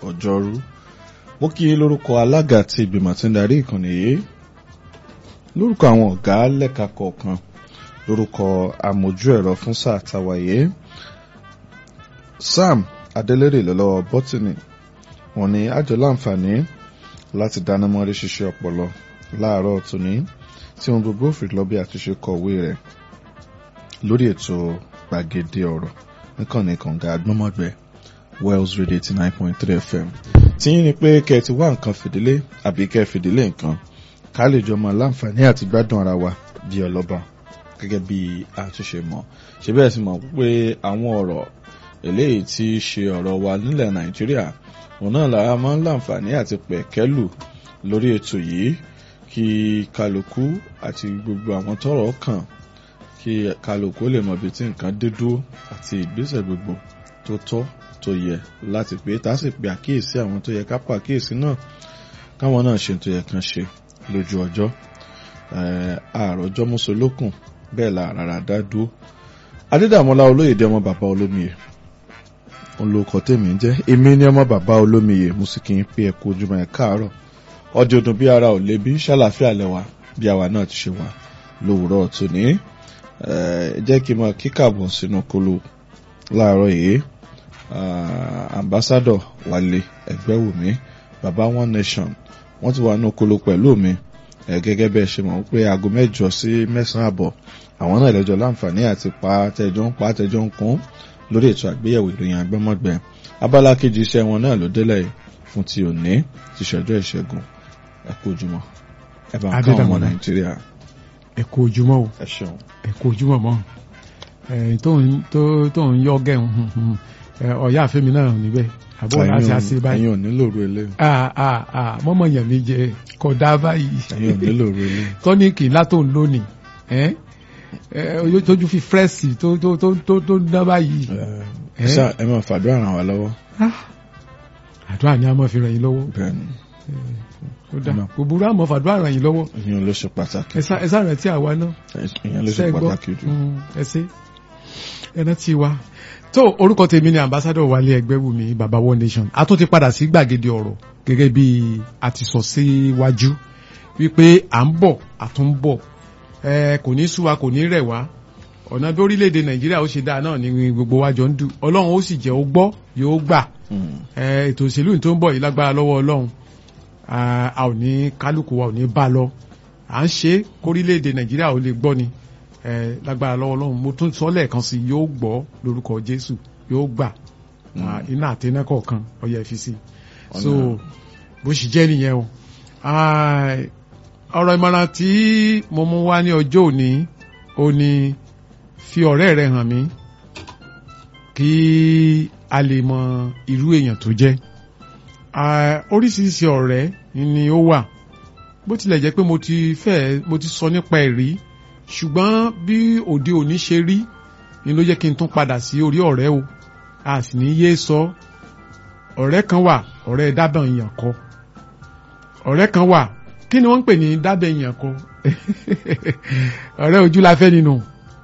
ọjọ́rú mo kí i lórúkọ alága àti ìgbìmọ̀ tí ń darí ìkànnì yìí lórúkọ àwọn ọ̀gá lẹ́ka kọ̀ọ̀kan lórúkọ amójú ẹ̀rọ fún sáà tàwáyé sam adélèrè lọ́lọ́wọ́ bọ́tìnì wọ́n ní àjọ láǹfààní láti dáná mọ́rí ṣiṣẹ́ ọpọlọ láàárọ̀ tòní tí ohun gbogbo fi lọ bí àtúnṣe kọ̀wé rẹ̀ lórí ètò gbàgede ọ̀rọ̀ níkànnì kànga agbọ́mọ̀gbẹ́ wells radio eighty nine point three fm tí yín ni pé kẹ́ ẹ ti wá nǹkan fìdílé àbí kẹ́ ẹ fìdílé nǹkan ká lè jọ mọ láǹfààní àti gbádùn ara wa bí ọlọ́ba gẹ́gẹ́ bí àtúnṣe mọ̀ ṣe bẹ́ẹ̀ sì mọ̀ pé àwọn ọ̀rọ̀ eléyìí tí í ṣe ọ̀rọ̀ wa nílẹ̀ nàìjíríà òun náà làá máa ń láǹfààní àti pẹ̀kẹ́lù lórí ètò yìí kí kálukú àti gbogbo àwọn tọ́rọ̀ kàn kí kálukú lè mọ ibi tí nǹkan dé dúró àti ìgbésẹ̀ gbogbo tó tọ́ tó yẹ láti pé tá a sì pe àkíyèsí àwọn tó yẹ ká pa àkíyèsí náà káwọn náà ṣe tó yẹ kán ṣe lójú ọjọ́ àròjọ́ mọ́sọ̀lókùn bẹ́ẹ̀ la rárá dá dúró adédàmọ́lá olóyèdè ọmọ bàbá olómiyè olóòkọ tèmi ń jẹ́ èmi ní ọmọ bàbá olómiyè mo sì kì í pé ẹ̀kú ojúmọ́ ẹ̀ káàárọ̀ ọdí ọdún bí ara ò lè bí ṣàlàfíà lẹ́wà bí àwa náà ti ṣe wà lówùúrọ̀ tòní jẹ́ kí n máa kíkàbọ̀ sínú kolo láàárọ̀ yìí ambassador wálé ẹgbẹ́wùmí baba one nation wọ́n ti wà ní kolo pẹ̀lú mi gẹ́gẹ́ bẹ́ẹ̀ ṣe mọ̀ pé aago mẹ́jọ sí mẹ́sàn-án àbọ̀ àwọn náà lẹ́jọ́ láǹfààní àti pa tẹjọ́ ń pa tẹjọ́ ń kún lórí ètò àgbéyẹ̀wò ìròyìn agbẹ́mọ̀gbẹ́ abala kejì iṣẹ́ wọn náà ló délẹ̀ fún ti òní ti ṣọjọ́ ìṣẹ́gun ẹ kú ojúmọ́ ẹ bá ń kọ́ ọmọ nàìjíríà. ẹ kú ojúmọ́ o ẹ ṣeun. ẹ kú ojúmọ́ mọ́ ẹ tó ń yọ gẹ̀ ọ̀yá àfẹ́mi náà níbẹ̀ àbọ̀ láti àṣẹ báyìí. ẹ̀yin ò nílò ru ilé. mọ́mọ́ yẹn mi jẹ kọ̀dá báyìí. ẹ̀yin ò nílò ru ilé. tọ́níìkì látò ń lónìí tójú fi fírẹ́sì tó tó tó tó tó dá báyìí. ẹ máa fàdúrà ràn wá lọ́wọ́. àdúrà ni a máa fi ràn yín lọ́wọ́. bẹ́ẹ̀ni. ó dà gbogbo àmọ́ fàdúrà ràn yín lọ́wọ́. ìyẹn ló ṣe pàtàkì. ẹ sá rántí àwa náà. ìyẹn ló ṣe pàtàkì jù. ẹ ṣe ẹ rántí wa tó orúkọ tèmi ni ambassadọ wálé ẹgbẹ́wùmí baba one nation a tún ti padà sí gbàgede ọ̀rọ̀ gẹ́gẹ́ bí a ti sọ síwájú wípé à ń bọ̀ a tún ń bọ̀ ẹ kò ní sú wa kò ní rẹ̀ wá ọ̀nà bí orílẹ̀-èdè nàìjíríà ó ṣe dáa náà ni gbogbo wa jọ ń dù ọlọ́run ó sì jẹ́ ó gbọ́ yóò gbà ẹ ètò òṣèlú tó ń bọ̀ yìí lágbára lọ́wọ́ ọlọ́run a ò ní kálukú wa ò ní bá lọ à ń ṣe kórílẹ̀-èdè nàìjíríà ó lè gbọ́ ni ẹ lágbára lọ́wọ́ ọlọ́run mo tún sọ lẹ́ẹ̀kan sí yóò gbọ́ lórúkọ jésù yóò gbà iná àtẹná kọ̀ọ̀kan ọyẹ fi sí so bó ṣe jẹ́ nìyẹn o ọ̀rọ̀ ìmọ̀ràn tí mo mú wá ní ọjọ́ òní ó ní fi ọ̀rẹ́ rẹ hàn mí kí a lè mọ irú èèyàn tó jẹ́ oríṣiríṣi ọ̀rẹ́ ni ó wà bó tilẹ̀ jẹ́ pé mo ti fẹ́ mo ti sọ nípa ẹ̀ rí ṣùgbọ́n bí òde òní ṣe rí ni ló jẹ́ kí n tún padà sí orí ọ̀rẹ́ o a sì ní yé sọ ọ̀rẹ́ kan wà ọ̀rẹ́ dábàn èèyàn kọ ọ̀rẹ́ kan wà kí ni wọ́n ń pè ní dábàn èèyàn kọ ọ̀rẹ́ ojú la fẹ́ nínú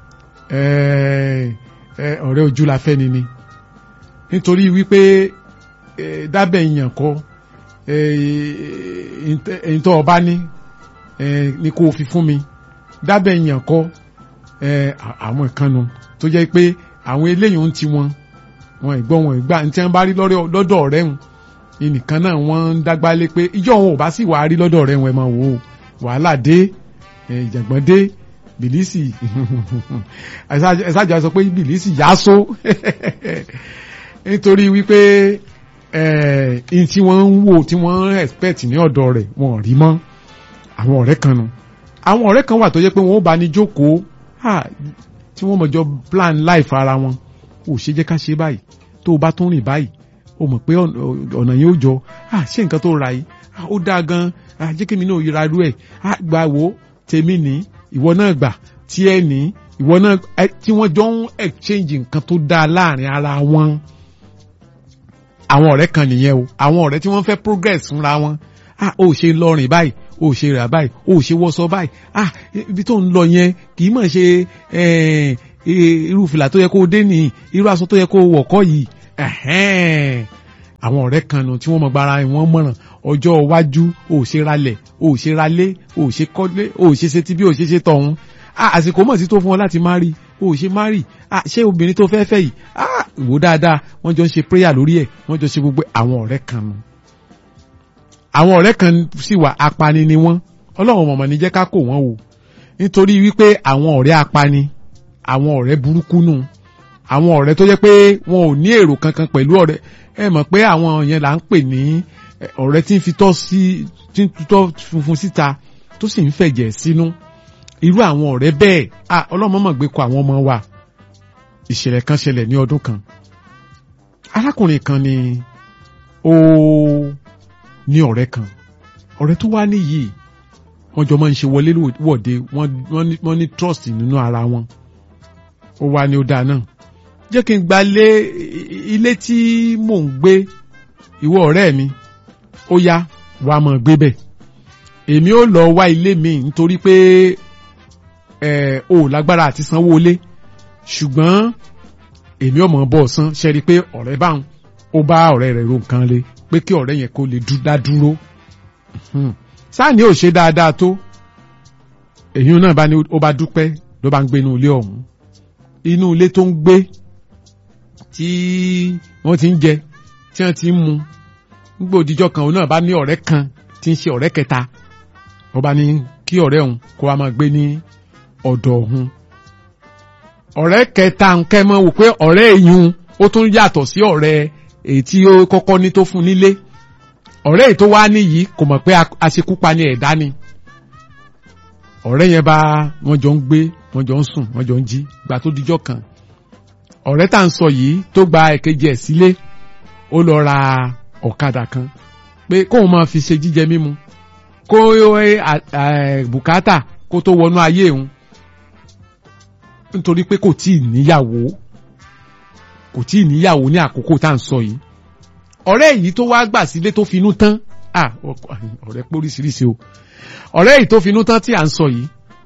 ọ̀rẹ́ ojú la fẹ́ nini nítorí wípé dábàn èèyàn kọ èyí tó ọba ní ni kò fi fún mi dábẹ́ yàn kọ́ àwọn ìkànnù tó jẹ́ pé àwọn eléyìí ń ti wọn wọn ìgbọ́ wọn ìgbà ní tí wọ́n bá rí lọ́dọ̀ ọ̀rẹ́ wọn nìkan náà wọ́n ń dágbá lé pé ìjọ wọn ò bá sì wàá rí lọ́dọ̀ ọ̀rẹ́ wọn ẹ máa wò ó wàhálà dé ìjàngbọ̀n dé bìlísì ẹ̀sájà sọ pé bìlísì yá só nítorí wípé ẹ̀ẹ́n tí wọ́n ń wò tí wọ́n ń expect ní ọ̀dọ̀ rẹ̀ wọn ò rí mọ́ àwọn ọ̀rẹ́ kan nu àwọn ọ̀rẹ́ kan wà tó jẹ́ pé wọ́n ó bá ní jókòó tí wọ́n mọ̀jọ plan life ara wọn ò ṣe jẹ́ ká ṣe báyìí tó o bá tún rìn báyìí o mọ̀ pé ọ̀nà yẹn ó jọ ṣé nǹkan tó ra yìí ó dáa gan jẹ́ kí mi náà yíra rú ẹ̀ gbà wò tèmi ní ìwọ náà gbà tí ẹ ní ìwọ náà tí wọ́n jọ ń exchange nǹkan tó dáa láàrin ara wọn àwọn ọ̀rẹ́ kan nìyẹn o àwọn ọ̀rẹ́ tí wọ́n fẹ́ progress fúnra wọn ah o ṣe lọrìn báyìí o ṣe rà báyìí o ṣe wọṣọ báyìí ah ibi tó ń lọ yẹn kì í mọ̀ ṣe irú fìlà tó yẹ kó o dé nìyí irú aṣọ tó yẹ kó o wọ̀ kọ́ yìí àwọn ọ̀rẹ́ kan nu tí wọ́n mọ gbára wọn mọ̀ràn ọjọ́ iwájú ò ṣe ralẹ̀ ò ṣe ralé ò ṣe kọ́lé ò ṣe ṣe ti bí ò ṣe ṣe tọ̀hún àsìkò mọ̀ sí tó fún ọ láti má rí ò ṣe má rí ṣé obìnrin tó fẹ́ fẹ́ yìí wò dáadáa wọ́n jọ ń ṣe prayer lórí ẹ̀ wọ́n jọ ṣe gbogbo àwọn ọ̀rẹ́ kan nu àwọn ọ̀rẹ́ kan sì wà apani ni wọ́n ọlọ́run mọ̀mọ́ ní jẹ́ ká kó wọ́n wò nítorí wípé àwọn ọ̀rẹ́ apani àwọn ọ̀rẹ́ burúkú nù àwọn ọ̀rẹ́ tó jẹ́ pé wọn ò ní èrò kankan pẹ̀lú ọ̀rẹ́ ẹ mọ̀ pé àwọn yẹn là ń pè ní ọ̀rẹ́ tí ń fi tọ́ sí tí ń tutọ́ funfun síta tó sì ń fẹ̀jẹ̀ sínú irú àwọn ọ̀rẹ́ bẹ́ẹ̀ ah ọlọ́mọ mọ̀ gbé kọ àwọn ọmọ wa ìṣẹ̀lẹ̀ kan ṣẹlẹ̀ ní ọdún kan arákùnrin kan ni ó ní ọ̀rẹ́ kan ọ̀rẹ́ tó wá níyì wọ́n jọ máa ń ṣe wọlé wọ̀de wọ́n ní trust nínú ara wọn ó wá ní ó dáa náà jẹ́ kí n gba lé ilé tí mò ń gbé ìwọ ọ̀rẹ́ mi ó yá wà á mọ̀ gbé bẹ̀ èmi ó lọ wá ilé mi nítorí pé ẹ ò lágbára àti sanwó ilé ṣùgbọ́n èmi ò mọ̀ bọ́ san ṣe rí i pé ọ̀rẹ́ báwọn ó bá ọ̀rẹ́ rẹ̀ ro nǹkan le pé kí ọ̀rẹ́ yẹn kó lè dá dúró sáàni ò ṣe dáadáa tó èyí náà bá ní ó bá dúpẹ́ ló bá ń gbé inú ilé ọ̀hún inú ilé tó ń gbé tí wọ́n ti ń jẹ tí wọ́n ti ń mu nígbà òdìjọ́ kan òun náà bá ní ọ̀rẹ́ kan tí ń ṣe ọ̀rẹ́ kẹta wọ́n bá ní kí ọ̀rẹ́ òun kó wa máa gbé ní ọ̀dọ̀ òun ọ̀rẹ́ kẹta nkẹ́ mọ́ wò pé ọ̀rẹ́ ìyún ó tún yàtọ̀ sí ọ̀rẹ́ èyí tí ó kọ́kọ́ ní tó fún nílé ọ̀rẹ́ èyí tó wá níyìí kò mọ̀ pé aṣekúpa ni ẹ̀dá ni ọ̀rẹ́ yẹn bá wọ́n jọ ń gbé wọ́n jọ ń sùn wọ́n jọ ń jí gbà tó dijọ́ kan ọ̀rẹ́ tá à ń sọ yìí tó gba ẹ̀kejì ẹ̀ sílé ó lọ ra ọ̀kadà kan pé kóun máa fi ṣe jíjẹ mímu kó bùkátà kó tó wọnú ayé òun nítorí pé kò tíì níyàwó kò tíì níyàwó ní àkókò tá à ń sọ yìí ọ̀rẹ́ yìí tó wá gbà sílé tó finú tán ah ọ̀rẹ́ pé oríṣiríṣi o ọ̀rẹ́ yìí tó finú tán tí à ń sọ yìí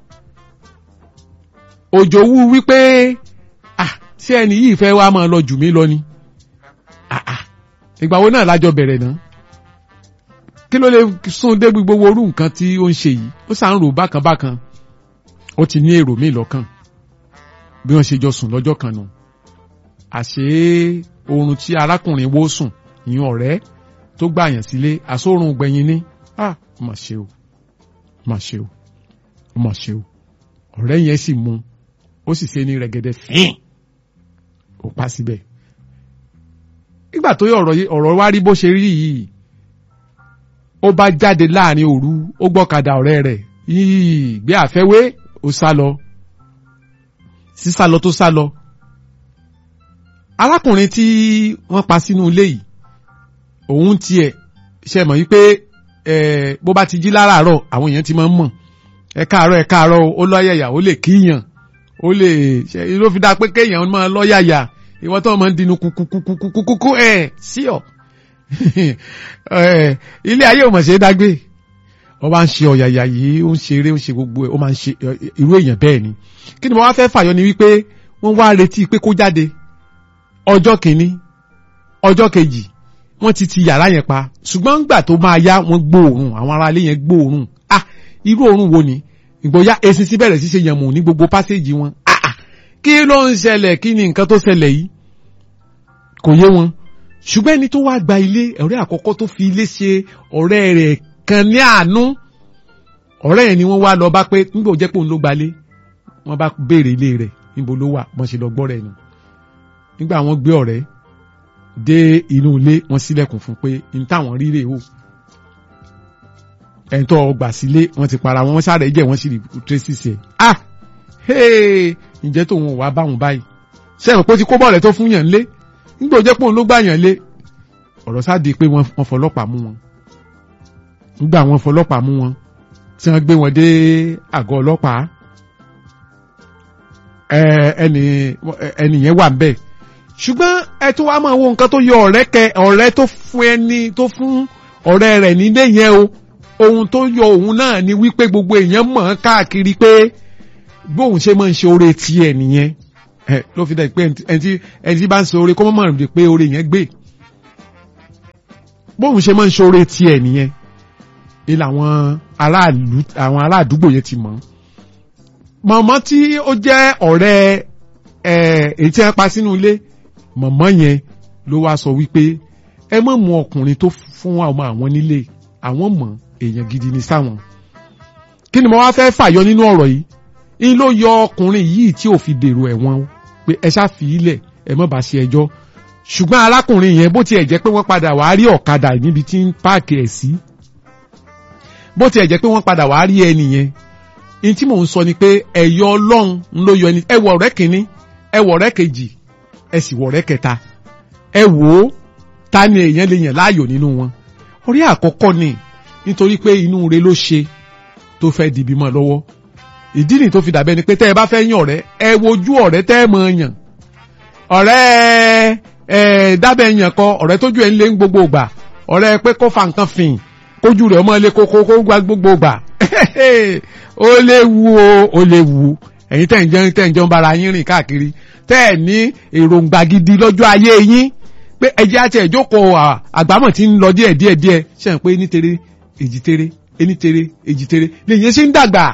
òjò wú wípé ah ṣé ẹni yìí fẹ́ wá máa lọ jù mí lọ ni ah ah ìgbà wo náà lájọ bẹ̀rẹ̀ náà kí ló lè sún dé gbogbo orú nǹkan tí ó ń ṣe yìí ó sàn ń rò bákan bákan ó ti ní èrò míì lọ́kàn bí wọ́n ṣe jọ sùn lọ́jọ́ kan nù àṣé oorun tí arákùnrin wó sùn ìyẹn ọ̀rẹ́ tó gbàyàn sílé àsórun gbẹ̀yìn ní ah ó mà ṣe o ó mà ṣe o ó mà ṣe o ọ̀rẹ́ yẹn sì mú ó sì ṣe ní rẹ̀gẹ̀dẹ̀ fín ó pa síbẹ̀ nígbà tó yẹ ọ̀rọ̀ wá rí bó ṣe rí yìí ó bá jáde láàrin òru ó gbọ́kadà ọ̀rẹ́ rẹ̀ yìí gbé àfẹ́wé ó sá lọ sísá lọ tó sá lọ arákùnrin tí wọ́n pa sínú ilé yìí òun tiẹ̀ ṣe mọ̀ wípé bó bá ti jí láràárọ̀ àwọn èèyàn ti máa ń mọ̀ ẹ káàárọ̀ ẹ káàárọ̀ ó lọ́yàyà ó lè kíyàn ó lè ṣe ló fi dáa pé kéèyàn máa lọ́yàyà ìwọ́n tó máa ń dinu kúkúkúkúkú ẹ̀ sí ọ̀ ilé ayé ò mọ̀ ṣe é dágbé wọ́n bá ń ṣe ọ̀yàyà yìí ó ń ṣe eré ó ń ṣe gbogbo ẹ̀ ó máa ń ṣe irú èèyàn bẹ́ẹ̀ ni kí ni mo wá fẹ́ fàyọ ni wípé wọ́n wá retí pé kó jáde ọjọ́ kìíní ọjọ́ kejì wọ́n ti ti yàrá yẹn pa ṣùgbọ́n ńgbà tó máa yá wọ́n gbóòórùn àwọn ará ilé yẹn gbóòórùn ah irú òórùn wo ni ìgbóyà esin sí bẹ̀rẹ̀ sí ṣe yànmù ní gbogbo pásíjì wọn ah ah kí ló ń ṣẹlẹ̀ kí ni nǹkan tó ṣẹlẹ̀ yìí kò yé wọn ṣùgbọ́n ẹni tó wá gba ilé ọ̀rẹ́ àkọ́kọ́ tó fi ilé ṣe ọ̀rẹ́ rẹ̀ kan ní àánú ọ̀rẹ́ yẹn ni wọ́n wá lọ bá pé nígbà ó jẹ́ pé òun ló gbalé wọ́n bá béèrè ilé rẹ̀ níbo ló wà wọ́n ṣe lọ gbọ́ rẹ̀ nù nígbà wọ́n gbé ọ̀rẹ́ dé inú ilé wọ́n ṣílẹ̀kùn fún pé n táwọn rí rèé o ẹni tó gbà sílé wọ́n ti para wọn wọ́n sáré jẹ́ wọ́n sì rí tracy ṣe ah hey ǹjẹ́ tóun ò wá báwọn báyìí sẹ́wọ̀n pé ó ti kó bọ́ọ̀lù tó fún yàn lé nígbà ó jẹ́ pé òun ló gbà yàn lé ọ̀rọ̀ sáà di pé wọ́n fọlọ́pàá mú wọn nígbà wọ́n fọlọ́pàá mú wọn tí wọ́n gbé wọn dé àgọ́ ọlọ́pàá ẹni ẹni yẹn wà nbẹ ṣùgbọ́n ẹ tó wá máa wo nǹkan tó yọ ọ̀rẹ́ kẹ ọ̀rẹ́ tó fún ẹni tó fún ọ̀rẹ́ rẹ̀ nílé yẹn o ohun tó yọ òun náà ni wípé gbogbo èèyàn mọ̀ ọ́n káàkiri pé bóun ṣe máa ń ṣe oore tiẹ̀ nìyẹn ẹ ló fi dá pé ẹni tí ẹni tí bá ń ṣe oore kó mọ̀ mọ̀ pé oore yẹn gbé bóun ṣe máa ń ṣoore tiẹ̀ nìyẹn ilé àwọn aráàlú àwọn aráàdúgbò yẹn ti mọ̀ mọ̀mọ́ tí ó jẹ́ ọ̀rẹ́ ẹ̀ èyí tí wọ́n pa sínú ilé mọ̀mọ́ yẹn ló wá sọ wípé ẹ má mú ọkùnrin tó fún ọmọ àwọn nílé àwọn mọ̀ èèyàn gidi ní sáwọn kí ni mo wá fẹ́ fàyọ nínú ọ̀rọ̀ yìí in ló yọ ọkùnrin yìí tí ò fi dèrò ẹ̀wọ̀n o pé ẹ ṣáà fi ilẹ̀ ẹ má bá ṣe ẹjọ́ ṣùgbọ́n arákùnrin yẹn bó tiẹ̀ jẹ́ pé wọ́n padà wá rí ọ̀kadà níbi tí ń páàkì ẹ̀ sí bó tiẹ̀ jẹ́ pé wọ́n padà wá rí ẹni yẹn in tí mò ń sọ ni pé ẹ̀yọ ọlọ́run ń ló yọ ẹni ẹ wọ ọ̀rẹ́ kìíní ẹ wọ ọ̀rẹ́ kejì ẹ sì wọ ọ̀rẹ́ kẹta ẹ wò ó ta ni èèyàn lè yàn láàyò nínú wọn orí àkọ́kọ́ ni nítorí pé inú re ló ṣe tó fẹ́ di bímọ lọ́wọ́ ìdí nì tó fi dàbẹ́ ni pé tẹ́ ẹ bá fẹ́ yàn ọ̀rẹ́ ẹ wojú ọ̀rẹ́ tẹ́ ẹ mọ̀ yàn ọ̀rẹ́ ẹ dábẹ́ yàn kọ ọ̀rẹ́ tójú ẹ̀ ń lé gbogbo gbà ọ̀rẹ́ pé kó fa nǹkan fìn kójú rẹ̀ ọmọ ilé kókó kó gba gbogbo gbà ó léwu o ó léwu ẹ̀yin tẹ̀ ń jẹun tẹ̀ ń jẹun bára yín rìn káàkiri tẹ́ ẹ̀ ní èròǹgbà gidi lọ́jọ́ ayé yín pé ẹjẹ́ àti ẹ̀jókòó àgbámọ̀ tí ń lọ díẹ̀ díẹ̀ díẹ̀ ṣe ń pé ní tere èjì tere ení tere èjì tere lèyìn sí ń dàgbà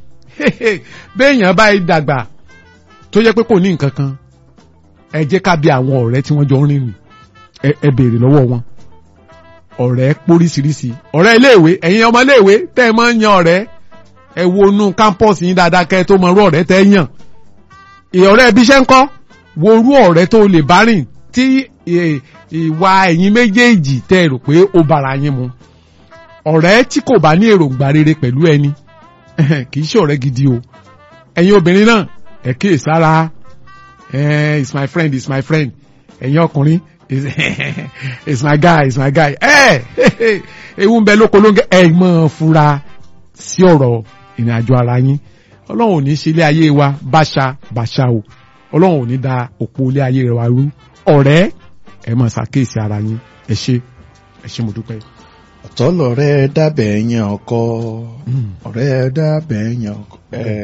béèyàn báyìí dàgbà tó jẹ́ pé kò ní nǹkan kan ẹ jẹ́ ká bí àwọn ọ̀rẹ́ tí wọ́n jọ ń rìn ẹ béèrè lọ́wọ́ wọn ọ̀rẹ́ póríṣiríṣi ọ̀rẹ́ iléèwé ẹ̀yin ọmọ iléèwé tẹ́ ẹ máa ń yan ọ̀rẹ́ ẹ wo inú kámpọ́ọ̀sì yín dáadáa kẹ́ ẹ tó mọ irú ọ̀rẹ́ tẹ́ ẹ yàn ọ̀rẹ́ ibi iṣẹ́ ń kọ́ wo irú ọ̀rẹ́ tó lè bá rìn tí ìwà ẹ̀yin méjèèjì tẹ́ ẹ rò pé ó bára yín mu ọ̀rẹ́ tí kò bá ní èròǹgbà rere pẹ̀lú ẹni kì í ṣe ọ̀rẹ́ gidi o ẹ̀yin obìnrin náà ẹ kíyè sára is my friend is my friend ẹ̀yin ọkùnrin is my guy is my guy ẹ ewu ń bẹ lóko ló ń gẹ ẹ mọ̀ fura sí ọ̀rọ̀ ìrìn àjò ara yín ọlọ́run ò ní ṣe ilé ayé wa báṣa báṣa o ọlọ́run ò ní da òpó ilé ayé rẹ wa rú ọ̀rẹ́ ẹ mọ̀ ṣàkíyèsí ara yín ẹ ṣé ẹ ṣé mo dúpẹ́ ọ̀tọ̀ lọ̀rẹ́ dábẹ̀ yan ọkọ ọ̀rẹ́ dábẹ̀ yan ọkọ.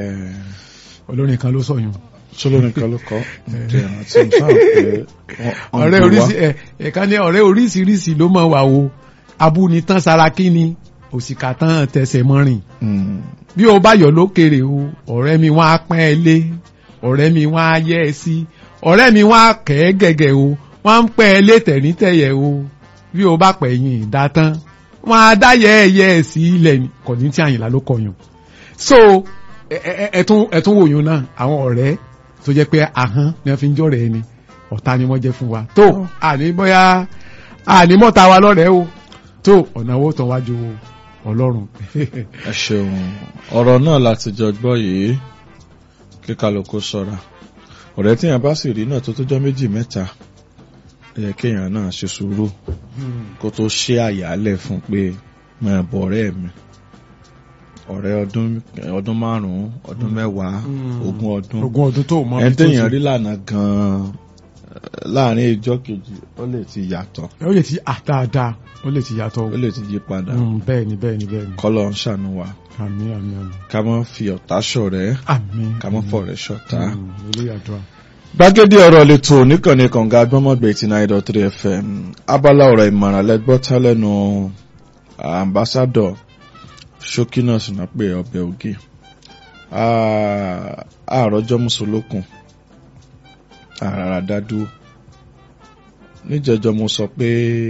olórin kan ló sọyún. sólórin kan ló kọ ìrántí sáà pé ọ̀rẹ́ oríṣi ẹ̀ ẹ̀ka ní ọ̀rẹ́ oríṣiríṣi ló máa wà o abúnitán saraki ni òṣìkà tán tẹsẹ̀ mọ́rin bí o bá yọ̀ lókèrè o ọ̀rẹ́ mi wọ́n á pẹ́ ẹ lé ọ̀rẹ́ mi wọ́n á yẹ́ ẹ sí ọ̀rẹ́ mi wọ́n á kẹ́ ẹ gẹ̀gẹ̀ o wọ́n á ń pẹ́ ẹ lé tẹ̀rítẹ̀yẹ̀ o bí o bá pẹ̀yìn ìdátán wọn á dá yẹ́ẹ̀yẹ́ ẹ̀ sí ilẹ̀ kò ní tí àyìnlá ló kọyàn so ẹ̀tún ẹ̀tún wòyún náà àwọn ọ̀rẹ́ tó jẹ́ pé ahọ́n ni wọ́n fi ń jọ̀rẹ̀ ẹni ọ̀tá ni wọ́n jẹ́ fún wa tó àní bóyá àní mọ́ta wa lọ́rẹ̀ẹ́ o tó ọ̀nà owó tán wájú ọlọ́run. ẹ ṣeun ọ̀rọ̀ náà láti jọ gbọ́ yìí kí kálukú ṣọ́ra ọ̀rẹ́ tíyàn bá sì rí náà tó tó jọ́ méjì mẹ́ta yẹ kéèyàn náà ṣe sùúrù kó tó ṣe àyálẹ̀ fún pé máa bọ̀ ọ̀rẹ́ mi ọ̀rẹ́ ọdún ọdún márùn-ún ọdún mẹ́wàá ogún ọdún ogún ọdún tó mọ ẹni téèyàn rí lànà gan-an láàrin ìjọ kejì ó lè ti yàtọ̀ ó lè ti àdáadáa ó lè ti yàtọ̀ ó lè ti yí padà bẹ́ẹ̀ ni bẹ́ẹ̀ ni bẹ́ẹ̀ ni kọ́lọ̀ ń ṣàánú wa àmín àmín àmín ká má fi ọ̀tá ṣọ̀rẹ́ àmín ká má fọ̀rẹ́ ṣọ̀tá ilé àdúrà gbàgede ọ̀rọ̀ lẹ́tọ̀ oníkànnì kànga agbọ́mọ̀gbẹ̀ eighty nine dot three fm abala ọ̀rọ̀ ìmọ̀ràn lẹ́gbọ́tà lẹ́nu ambassadọ̀ ṣókínà sinape ọbẹ̀ ògì àròjọ mùsùlùkùn àràrà dádúró níjẹjọ mo sọ pé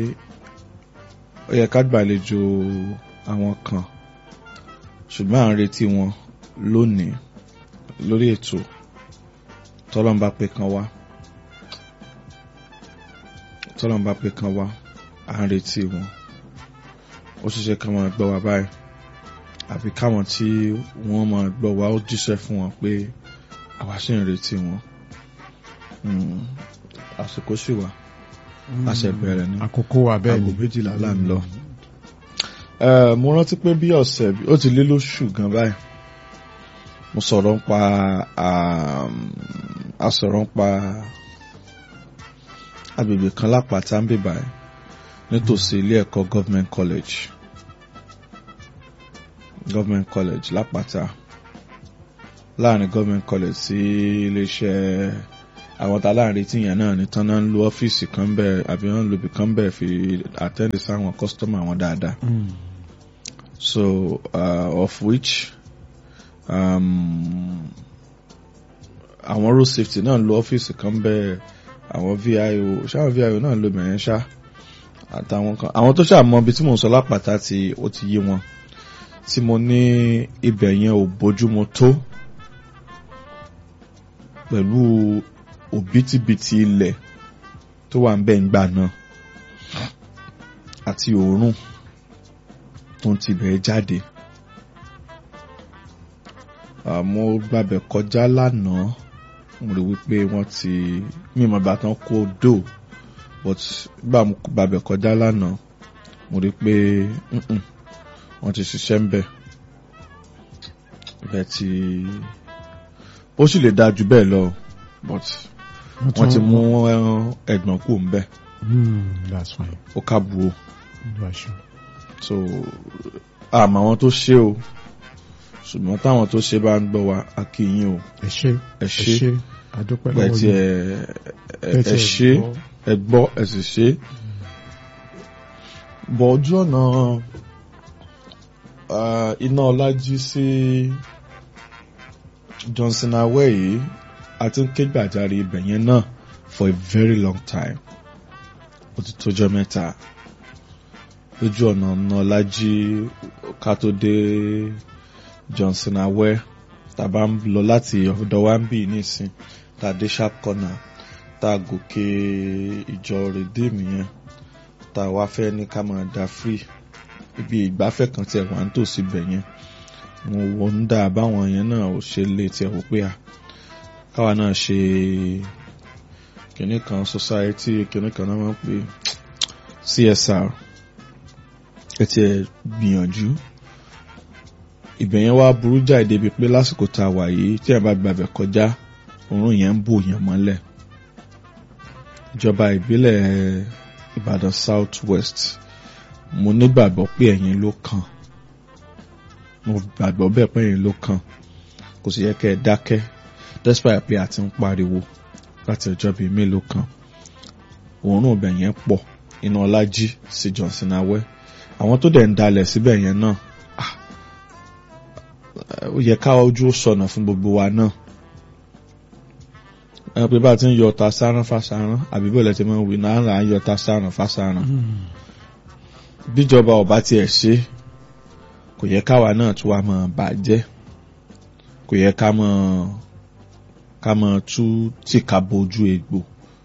ó yẹ ká gbàlejò àwọn kan ṣùgbọ́n à ń retí wọn lónìí lórí ètò tọ́lọ́n bá pé kan wá tọ́lọ́n bá pé kan wá à ń retí wọn ó ṣiṣẹ́ ká máa gbọ́ wa báyìí àbí káwọn tí wọ́n máa gbọ́ wa ó jíṣẹ́ fún wọn pé àwa ṣì ń retí wọn àsìkò sì wà àṣẹ bẹ̀rẹ̀ ní àkókò wa bẹ́ẹ̀ aago ni méjìlá là ń lọ. mo rántí pé bí ọ̀sẹ̀ ó ti lé lóṣù gan báyìí mo sọ̀rọ̀ ń pa a sọ̀rọ̀ ń pa agbègbè kan lápáta ń bèbà ẹ̀ nítòsí ilé ẹ̀kọ́ government college government college lápáta láàrin government college sí iléeṣẹ́ àwọn tá láàrin tí yẹn náà ní tán náà ń lo ọ́fíìsì kan bẹ́ẹ̀ àbí wọ́n ń lo ibì kan bẹ́ẹ̀ fi attend sáwọn customer wọn dáadáa Mm. so uh, of which um, àwọn road safety náà ń lo ọ́fíìsì kan bẹ́ẹ̀ àwọn VIO ṣáwọn VIO náà ń lo bẹ̀rẹ̀ ṣá àtàwọn kan àwọn tó ṣàmọ́ ibi tí mò ń sọ lápàtà tí ó ti yé wọn tí mo ní ibẹ̀ yẹn ò bójúmu tó pẹ̀lú òbítíbitì ilẹ̀ tó wà ń bẹ̀ ń gbà náà àti òórùn tó ń tibẹ̀ jáde. àmọ́ gbàbẹ̀ kọjá lánàá mo rí wípé wọ́n ti mímọ̀ bá tán kó dò but gbà mo gbàbẹ̀ kọjá lánàá mo rí pé mm-mm, wọ́n ti ṣiṣẹ́ ń bẹ̀ bẹ́ẹ̀ ti ó sì lè dáa jù bẹ́ẹ̀ lọ but wọ́n ti mú ẹ̀gbọ́n kù ń bẹ̀ Mm, that's fine. ó kábùú o That's sure. so àmọ́ àwọn tó ṣe o ṣùgbọ́n táwọn tó ṣe bá ń gbọ́ wa a kí yín o ẹ ṣé ẹ ẹ ṣe ṣé àdúpẹ́ ẹ lọ́wọ́ ti yín. ẹ ẹ Ẹ ti ẹ ẹ̀ ṣe gbọ́. ẹ gbọ́ ẹ sì ṣe bọ̀ ojú ọ̀nà ah, iná ọlájí sí Johnson awẹ́ yìí a ti ń ké gbàjarè ibẹ̀ yẹn náà for a very long time ó ti tójọ́ mẹ́ta lójú ọ̀nà iná ọlájí ká tó dé Johnson awẹ́ tàbá ń lọ láti ọ̀dọ̀ wa ń bì nísìn tá a dé sharp corner tá a gòkè ìjọ redeem yẹn tá a wá fẹ́ ní ká máa da free ibi ìgbafẹ́ kan tiẹ̀ wà ń tòsí bẹ̀ yẹn mo wọ ń dà báwọn yẹn náà ò ṣe lè tiẹ̀ wò pé à káwa náà ṣe kìnnì kan society kìnnì kan náà máa ń pè CSR ẹ tiẹ̀ gbìyànjú ibẹ̀ yẹn wá burú jáì débi pé lásìkò tá a wà yìí tí ẹ bá gbàbẹ̀ kọjá òórùn yẹn ń bò yẹn mọ́lẹ̀ ìjọba ìbílẹ̀ Ìbàdàn South West mo nígbàgbọ́ pé ẹ̀yin ló kàn mo gbàgbọ́ bẹ́ẹ̀ pé ẹ̀yin ló kàn kò sì yẹ kẹ́ ẹ dákẹ́ despite pé a ti ń pariwo láti ọjọ́ bíi mélòó kan òórùn ibẹ̀ yẹn pọ̀ iná ọlájí sí Johnson awẹ́ àwọn tó dẹ̀ ń dalẹ̀ síbẹ̀ yẹn náà ah, ó yẹ ká ojú ó sọnà fún gbogbo wa náà ẹ pé bá a ti ń yọ ọta sáárán fásáárán àbí bẹ́ẹ̀ lẹ́tí máa ń wí náà là ń yọ ọta sáárán fásáárán Mm. bíjọba ọba tiẹ̀ ṣe kò yẹ káwa náà tún wá máa bàjẹ́ kò yẹ ká máa ká máa tú tìka bojú egbò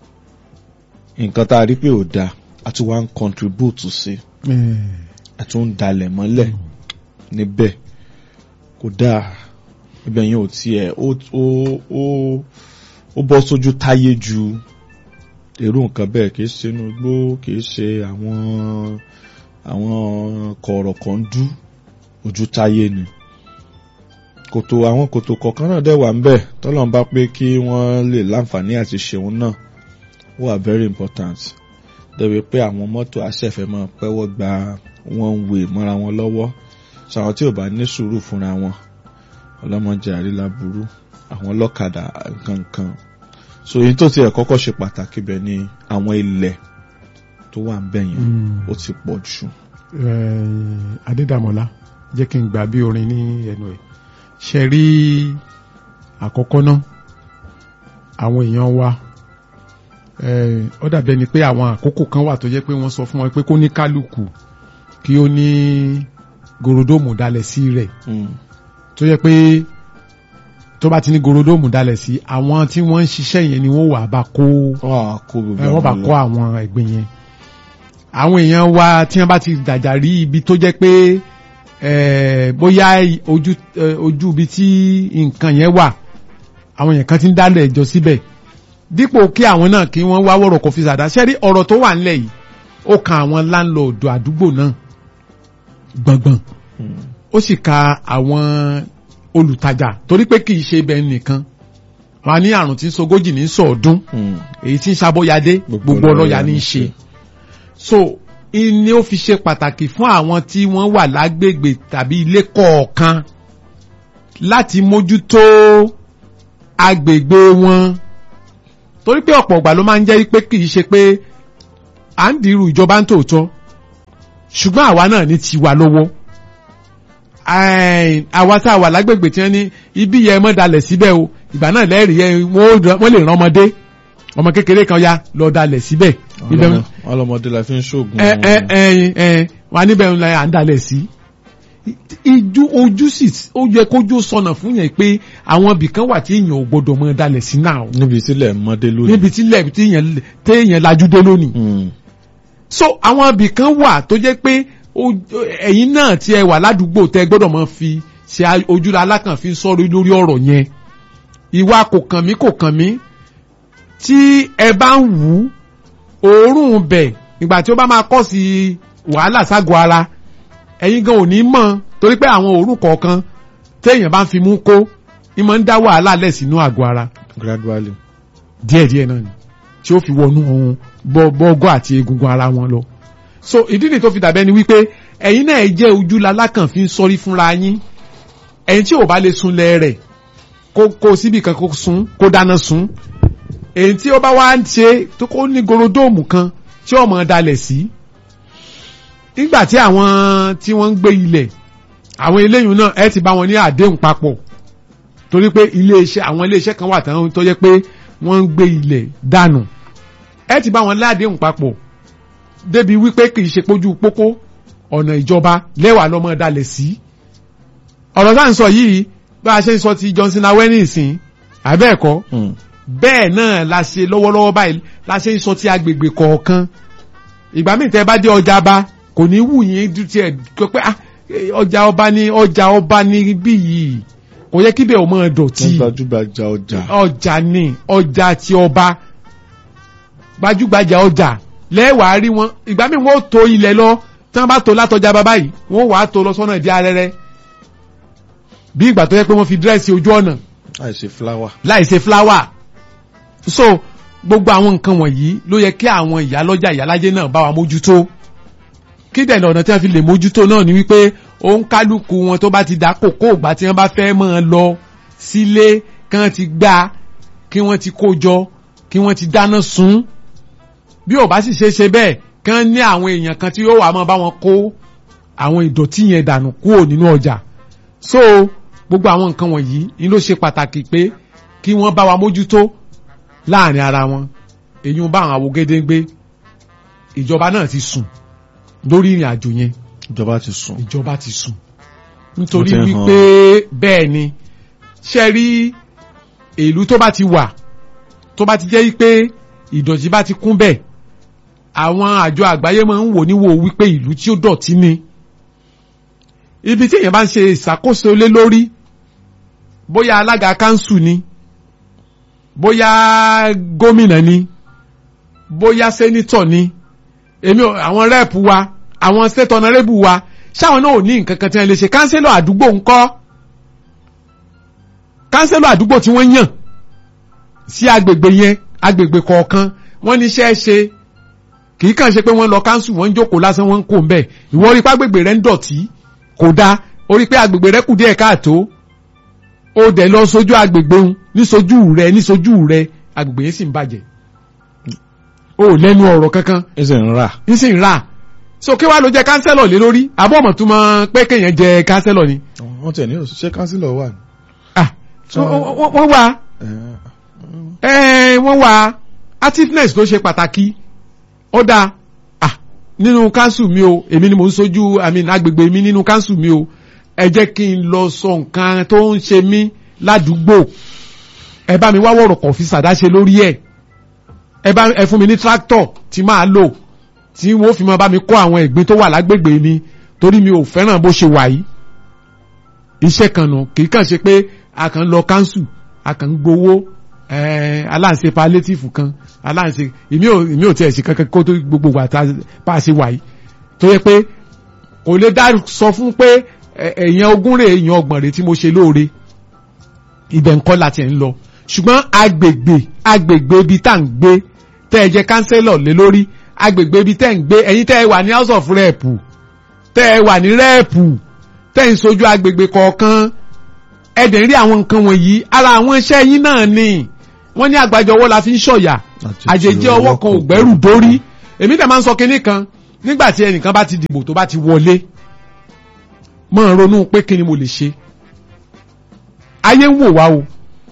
nǹkan tá a rí pé ò dáa a tún wá ń contribute sí Eh, a tún ń dalẹ̀ mọ́lẹ̀ níbẹ̀ kò dáa ibẹ̀ yẹn ò tiẹ̀ ó ó ó ó bọ́ sójú táyé ju èrò nǹkan bẹ́ẹ̀ kìí ṣe inú igbó kìí ṣe àwọn àwọn kọ̀ọ̀rọ̀ kan dú ojú táyé ni kòtò àwọn kòtò kọ̀ọ̀kan náà dẹ̀ wà ń bẹ̀ tọ́lọ́n bá pé kí wọ́n lè láǹfààní àti ṣeun náà wà very important dẹ̀bi pé àwọn mọ́tò aṣẹ̀fẹ̀ máa pẹ́wọ́ gba one way mọ́ra wọn lọ́wọ́ ṣàwọn tí ò bá ní sùúrù fúnra wọn ọlọ́mọdé àrílà burú àwọn ọlọ́kadà nǹkankan so èyí tó tiẹ̀ kọ́kọ́ ṣe pàtàkì bẹ̀ ni àwọn ilẹ̀ tó wà ń bẹ̀ yẹn Mm. ó ti pọ̀ jù. Eh, Adédàmọ́lá jẹ́ kí n gbà bí orin ní ẹnu ẹ̀ ṣe rí àkọ́kọ́ náà àwọn èèyàn wa eh, ó dàbí ẹni pé àwọn àkókò kan wà tó jẹ́ pé wọ́n sọ fún wọn pé kó ní kálukú kí ó ní gorodomu dalẹ̀ sí rẹ̀ Mm. tó yẹ pé tó bá ti ní gorodomu dalẹ̀ sí àwọn tí wọ́n ń ṣiṣẹ́ yẹn ni wọ́n wà bá kó wọ́n á kó gbogbo ẹ wọ́n bá àwọn kọ́ àwọn ẹ̀gbìn yẹn àwọn èèyàn wa tí wọ́n bá ti dàjà rí ibi tó jẹ́ pé eh, bóyá ojú eh, ojú ibi tí nǹkan yẹn wà àwọn èèyàn kan ti ń dálẹ̀ ẹjọ́ síbẹ̀ dípò kí àwọn náà kí wọ́n wá wọ̀rọ̀ kọfí sàdá ṣẹ́rí ọ̀rọ̀ tó wà nílẹ̀ yìí ó kan àwọn láńlọ́ọ̀dù àdúgbò náà gbọ̀ngbọ̀n Mm. ó sì ka àwọn olùtajà torí pé kì í ṣe ibẹ̀ nìkan wọn á ní àrùn tí ń sogójì ní sọ̀ọ́dún Mm. èyí tí ń ṣàbọ̀yadé gbogbo ọlọ́ya ní í ṣe so ní ó fi ṣe pàtàkì fún àwọn tí wọ́n wà lágbègbè tàbí ilé kọ̀ọ̀kan láti mójútó agbègbè wọn torí pé ọ̀pọ̀ ìgbà ló máa ń jẹ́ pé kì í ṣe pé à ń dirú ìjọba ń tòótọ́ ṣùgbọ́n àwa náà ní tiwa lọ́wọ́ Ẹ̀ẹ́n, àwa tá a wà lágbègbè tí wọ́n ní ibi yẹn mọ́ dalẹ̀ síbẹ̀ o ìgbà náà lẹ́rìí ẹ wọ́n wọ́n lè rán ọmọdé ọmọ kékeré kan ya lọ dalẹ̀ síbẹ̀ ibẹ̀ Ọlọ́mọ- ọlọ́mọdé la fi ń ṣoògùn ẹ ẹ ẹ ẹ wà níbẹ̀ ń la à ń dalẹ̀ sí. ìjú ojú sì ó yẹ kójú sọnà fún yẹn pé àwọn ibìkan wà tí èèyàn ò gbọdọ̀ mọ dalẹ̀ sí náà o. níbi tílẹ̀ mọ́dé lónìí. níbi tí ilẹ̀ tí èèyàn téèyàn lajú dé lónìí. Mm. so àwọn ibìkan wà tó jẹ́ pé ó- ẹ̀yin náà tí ẹ wà ládùúgbò tẹ gbọ́dọ̀ mọ fi ṣe a- ojúra alákànfin sọ̀rọ̀ lórí ọ̀rọ̀ yẹn ìwà kò kàn mí kò kàn mí tí ẹ bá ń wù ú òórùn bẹ̀ ìgbà tí ó bá máa kọ́ sí wàhálà ságọ́ ara ẹ̀yin gan ò ní mọ̀ torí pé àwọn òórùn kọ̀ọ̀kan téèyàn bá ń fi mú kó ni máa ń dá wàhálà lẹ̀ sínú àgọ́ ara gradually. díẹ̀díẹ̀ náà ni tí ó fi wọnú ohun bọ́gọ́ àti egungun ara wọn lọ. so ìdí nìyí tó fi dàbẹ́ ni wípé ẹ̀yin náà ẹ jẹ́ ojúla lákàn fi ń sọrí fúnra yín ẹ̀yin tí ò bá lè sunlẹ̀ rẹ̀ kó kó síbi kan kó sun kó dáná sun èyí tí ó bá wá ń ṣe tó kó ní gorodóòmù kan tí ó mọ̀ dalẹ̀ sí nígbà tí àwọn tí wọ́n ń gbé ilẹ̀ àwọn eléyìí náà ẹ ti bá wọn ní àdéhùn papọ̀ torí pé iléeṣẹ́ àwọn iléeṣẹ́ kan wà tán tó jẹ́ pé wọ́n ń gbé ilẹ̀ dànù ẹ ti bá wọn ládéhùn papọ̀ débi wípé kì í ṣe pójú pópó ọ̀nà ìjọba lẹ́wà lọ́mọ dalẹ̀ sí. ọ̀rọ̀ tá à ń sọ yìí bá a ṣe ń sọ ti Johnson awẹ́nì ìsìn àbẹ́ẹ̀kọ́ Mm. bẹ́ẹ̀ náà la ṣe lọ́wọ́lọ́wọ́ báyìí la ṣe ń sọ ti agbègbè kọ̀ọ̀kan ìgbà míì tẹ́ bá dé ọjà bá kò ní wù yín ju tiẹ̀ kó pé ah, eh, ọjà ọba ní ọjà ọba ní bí yìí kò yẹ kíbẹ̀ ò mọ̀ dọ̀tí wọ́n gbajúgbajà ọjà. ọjà ni ọjà ti ọba gbajúgbajà ọjà lẹ́wàá rí wọn ìgbà míì wọ́n ó to ilẹ̀ lọ tí wọ́n bá to látọjà bàbá yìí wọ́n wàá to lọ sọ́nà ìdí arẹ́rẹ́ bí ìgbà tó yẹ pé wọ́n fi dírẹ́sì ojú ọ̀nà àìsè fúláwà. láì ṣe fúláwà so gbogbo àwọn nǹkan wọ̀nyí ló yẹ kí àwọn ìyálọ́jà ìyálájẹ́ náà bá wa mójútó kí dẹ̀ ọ̀nà tí wọ́n fi lè mójútó náà ni wípé òun kálukú wọn tó bá ti dá kókó ìgbà tí wọ́n bá fẹ́ mọ́ ọ lọ sílé kí wọ́n ti gbá kí wọ́n ti kó jọ kí wọ́n ti dáná sun bí ò bá sì ṣe é ṣe bẹ́ẹ̀ kí wọ́n ní àwọn èèyàn kan tí yóò wá máa bá wọn kó àwọn ìdọ̀tí yẹn dànù kúrò nínú ọjà so gbogbo àwọn nǹkan wọ̀nyí ni ló ṣe pàtàkì pé kí wọ́n bá wa mójútó láàrin ara wọn èyí ń bá àwọn awogedengbe ìjọba náà ti sùn lórí ìrìn àjò yẹn ìjọba ti sùn. ìjọba ti sùn nítorí Wọ́n ti ń wípé bẹ́ẹ̀ ni ṣe rí ìlú tó bá ti wà tó bá ti jẹ́ wípé ìdọ̀tí bá ti kún bẹ́ẹ̀ àwọn àjọ àgbáyé máa ń wò níwò wípé ìlú tí ó dọ̀tí ni ibi tí èèyàn bá ń ṣe ìṣàkóso lé lórí bóyá alága kánsù ni bóyá gómìnà ni bóyá sẹ́nítọ̀ ni èmi ò àwọn rẹ́ẹ̀pù wa àwọn state honourable wa ṣáwọn náà ò ní nǹkan kan tí wọ́n lè ṣe kánsẹ́lọ̀ àdúgbò ńkọ́ kánsẹ́lọ̀ àdúgbò tí wọ́n yàn sí agbègbè yẹn agbègbè kọ̀ọ̀kan wọ́n níṣẹ́ ṣe kì í kàn ṣe pé wọ́n lọ kánsù wọ́n ń jókòó lásán wọ́n ń kó ń bẹ̀ ìwọ rí pé agbègbè rẹ ń dọ̀tí kò dáa ó rí pé agbègbè rẹ kù díẹ̀ káàtó ó dẹ̀ lọ sójú agbègbè ń níṣojú rẹ níṣojú rẹ agbègbè yẹn sì ń bàjẹ́ ó lẹ́nu ọ̀rọ̀ kankan ẹ sì ń rà. ń sì ń rà so kí wàá ló jẹ kánsẹ́lọ̀ lé lórí àbọ̀ ọmọ tó mọ pé kéèyàn jẹ kánsẹ́lọ̀ ni. wọ́n tẹ̀ ní òṣìṣẹ́ kánsílọ̀ wà. ah So- wọ́n- wọ́n wọ́n wà ẹ̀ wọ́n wà activeness ló ṣe pàtàkì ó dáa ah nínú kánsù mi o èmi ni mò ń sojú i mean agbègbè mi nínú kánsù mi o ẹ jẹ́ kí n lọ sọ nǹkan tó ń ṣe mí ládùúgbò ẹ bá mi wá wọ̀rọ̀ kọ̀ọ̀fì sàdáṣe lórí ẹ̀ ẹ bá ẹ fún mi ní tractor tí máa lò tí wọ́n fi máa bá mi kó àwọn ẹ̀gbin tó wà lágbègbè mi torí mi ò fẹ́ràn bó ṣe wà yìí iṣẹ́ kan nù kì í kàn ṣe pé a kàn ń lọ kánsù a kàn ń gbowó ẹ̀ẹ́n aláǹṣe palétífù kan aláǹṣe èmi ò èmi ò tiẹ̀ ṣe kankan kó tó gbogbo wà tá bá a ṣe wà yìí tó yẹ pé kò lè dá sọ fún pé ẹ- èèyàn ogún rè èèyàn ọgbọ̀n rè tí mo ṣe lóore ibẹ̀ ńkọ́ láti ẹ̀ ń lọ ṣùgbọ́n agbègbè agbègbè ibi tá à ń gbé tẹ́ ẹ jẹ́ kánsẹ́lọ̀ lé lórí agbègbè ibi tẹ́ ẹ ń gbé ẹ̀yin tẹ́ ẹ wà ní house of rep tẹ́ ẹ wà ní rep tẹ́ ẹ ń sojú agbègbè kọ̀ọ̀kan ẹ dẹ̀ ń rí àwọn nǹkan wọ̀nyí ara àwọn iṣẹ́ yín náà ni wọ́n ní àgbájọ ọwọ́ la fi ń ṣọ̀yà àjèjì ọwọ́ kan ò gbẹ́rù dórí èmi dẹ̀ máa ń sọ kinní kan nígbà tí ẹnìkan bá ti dìbò tó bá ti wọlé máa ronú pé kí ni mo lè ṣe ayé ń wò wá o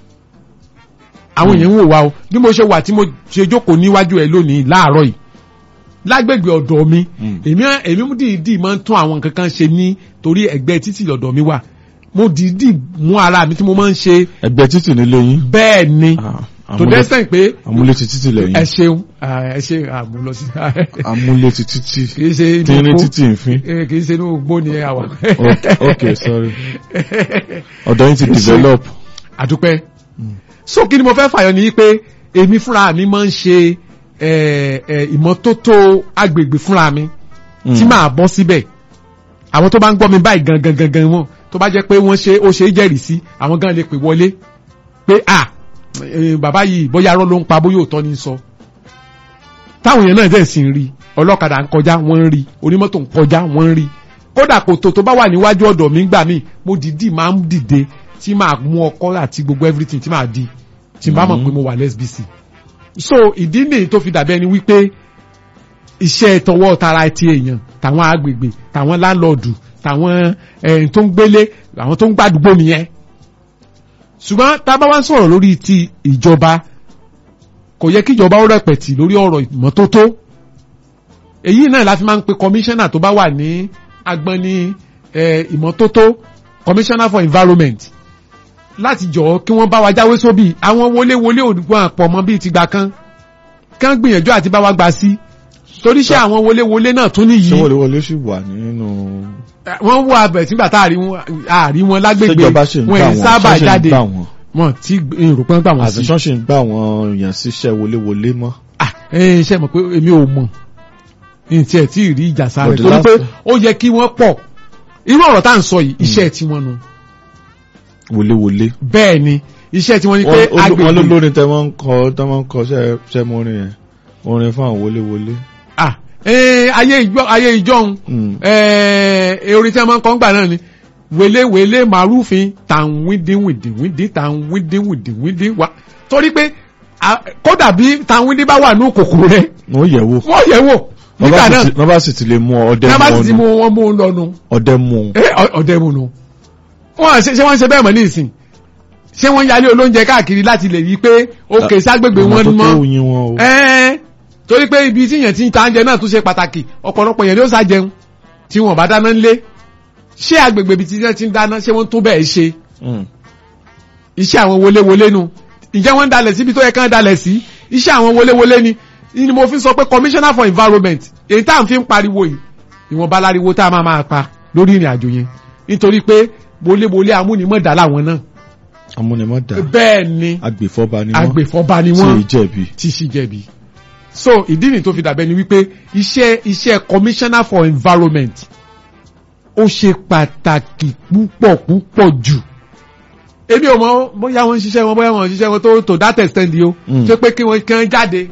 àwọn èèyàn ń wò wá o bí mo ṣe wà tí mo ṣe jókòó níwájú ẹ lónìí láàárọ̀ yìí lágbègbè ọ̀dọ̀ mi èmi èmi dìídì máa ń tún àwọn nǹkan kan ṣe ní torí ẹ̀gbẹ́ títì lọ́dọ̀ mi wà mo dìídì mú ara mi tí mo máa ń ṣe ẹgbẹ́ títì nílé yín. bẹ́ẹ̀ ni tó dẹ́sẹ̀ pé amúlé ti títì lẹ́yìn. ẹ ṣeun ẹ ṣe àmúlọ sí. amúlé ti títì kì í ṣe inú tínrín igbó títì nfin. Eh, kì í ṣe inú igbó ni àwa. ok ok sorry ọ̀dọ̀ yín ti develop. àdúpẹ́ so kí ni mo fẹ́ fàyọ ní pé èmi fúnra mi máa ń ṣe eh, eh, ìmọ́tótó agbègbè fúnra mi tí màá bọ́ síbẹ̀ àwọn tó bá ń gbọ́ mi báyìí gangan gangan wọn tó bá jẹ́ pé wọ́n ṣe ó ṣe é jẹ́rìí sí àwọn gan lè pè wọlé pé à eh, bàbá yìí bóyá arọ́ ló ń pa bóyá òótọ́ ní í sọ táwọn èèyàn náà dẹ̀ sì ń rí ọlọ́kadà ń kọjá wọ́n ń rí onímọ́tò ń kọjá wọ́n ń rí kódà kòtò tó bá wà níwájú ọ̀dọ̀ mi gbà mí mo dìídì máa ń dìde tí màá mú ọkọ́ àti gbogbo everything tí màá di tí n bá mọ̀ pé mo wà lẹ́sbíìsì so ìdí nìyí tó fi dàbí ẹni wípé iṣẹ́ tọwọ́ tara ti èèyàn tàwọn agbègbè tàwọn láńlọ́ọ̀dù tàwọn ẹ̀yìn tó ń gbélé àwọn tó ń gbàdúgbò nìyẹn ṣùgbọ́n tá a bá wá ń sọ̀rọ̀ lórí ti ìjọba kò yẹ kí ìjọba ó rẹpẹ̀tì lórí ọ̀rọ̀ ìmọ́tótó èyí náà la fi máa ń pe kọmíṣánná tó bá wà ní agbọn ní eh, ìmọ́tótó commissioner for environment láti jọ̀ọ́ kí wọ́n bá wa jáwé sóbì àwọn wọléwọlé òdùgbọ́n àpọ̀ mọ́ bíi ti gbà kan kán gbìyànjú àti bá wa gbà sí torí ṣé àwọn wọléwọlé náà tún ṣé nìyí wọléwọlé sì wà nínú. wọ́n wọ abẹ̀ sígbà tá a rí wọn a rí wọn lágbègbè ṣèjọba ṣì ń wọn gbà yìí wọ́n sábà ṣọ́ọ̀ṣì ń jáde gbà wọ́n wọn tí èrò pé ń gbà wọ́n sí. àti ṣọ́ọ̀ṣì ń gbà wọ́n èèyàn síṣẹ́ wọléwọlé mọ́. ah ẹ ṣe mọ̀ pé èmi ò mọ̀ ní tiẹ̀ tí ì rí ìjà sáré But the torí last- pé ó yẹ kí wọ́n pọ̀ irú ọ̀rọ̀ tá à ń sọ yìí iṣẹ́ tiwọn nu wọléwọlé. bẹ́ẹ̀ ni iṣẹ́ tiwọn ni pé wọ́n wọ́n ló agbègbè lórin tẹ wọ́n ń kọ tẹ wọ́n ń kọ ṣẹ́ ṣẹ́ mọ́ orin yẹn orin fún àwọn wọléwọlé. ah eh, ayé ìjọ ayé ìjọhun Mm. eh, orin tí a máa ń kọ́ ń gbà náà ni wèléwèlé màrúfin tàn wíndín wìndín wíndín tàn wíndín wìndín wíndín wá torí pé ah, kódà bí tàn wíndín bá wà ní kòkòrò rẹ wọ́n yẹ̀ wò. wọ́n yẹ̀ wò nígbà náà wọ́n bá sì ti lè mú ọ, ọdẹ ní a bá sì ti mú mú ọ wọn mú un lọ́nu ọdẹ mú un. Eh, ọ- ọdẹ mu nu wọn ṣe ṣé wọn ṣe bẹ́ẹ̀ mọ́ ní ìsìn ṣé wọn yálé olóúnjẹ káàkiri láti lè rí i pé òkè ságbègbè Ọmọ wọn tó mọ́ tó yin wọn o. ẹ́ẹ́ torí pé ibi tí yẹn ti ń ta oúnjẹ náà tún ṣe pàtàkì ọ̀pọ̀lọpọ̀ yẹn ló sá jẹun tí wọn bá dáná ńlé ṣé agbègbè ibi tí yẹn ti ń dáná ṣé wọ́n tó bẹ́ẹ̀ ṣe Mm. iṣẹ́ àwọn wọléwọlé nu ǹjẹ́ wọ́n ń dalẹ̀ síbi tó yẹ kán dalẹ̀ sí iṣẹ́ àwọn wọléwọlé ni ni mo fi sọ pé commissioner for environment èyí tá à ń fi ń pariwo yìí ìwọ̀nba láriwo tá a máa máa pa lórí ìrìn àjò yẹn nítorí pé wọléwọlé amúnimọ̀dá làwọn náà amúnimọ̀dá bẹ́ẹ̀ ni agbèfọ́ba ni wọ́n agbèfọ́ba ni tí wọ́n ì jẹ̀bi. tí sì jẹ̀bi. so ìdí nìyí tó fi dàbẹ́ ni wípé iṣẹ́ iṣẹ́ commissioner for environment ó ṣe pàtàkì púpọ̀ púpọ̀ jù. èmi ò mọ bóyá wọ́n ń ṣiṣẹ́ wọn bóyá wọ́n ń ṣiṣẹ́ wọn tó to that extent yìí o Mm. ṣé pé kí wọ́n kàn jáde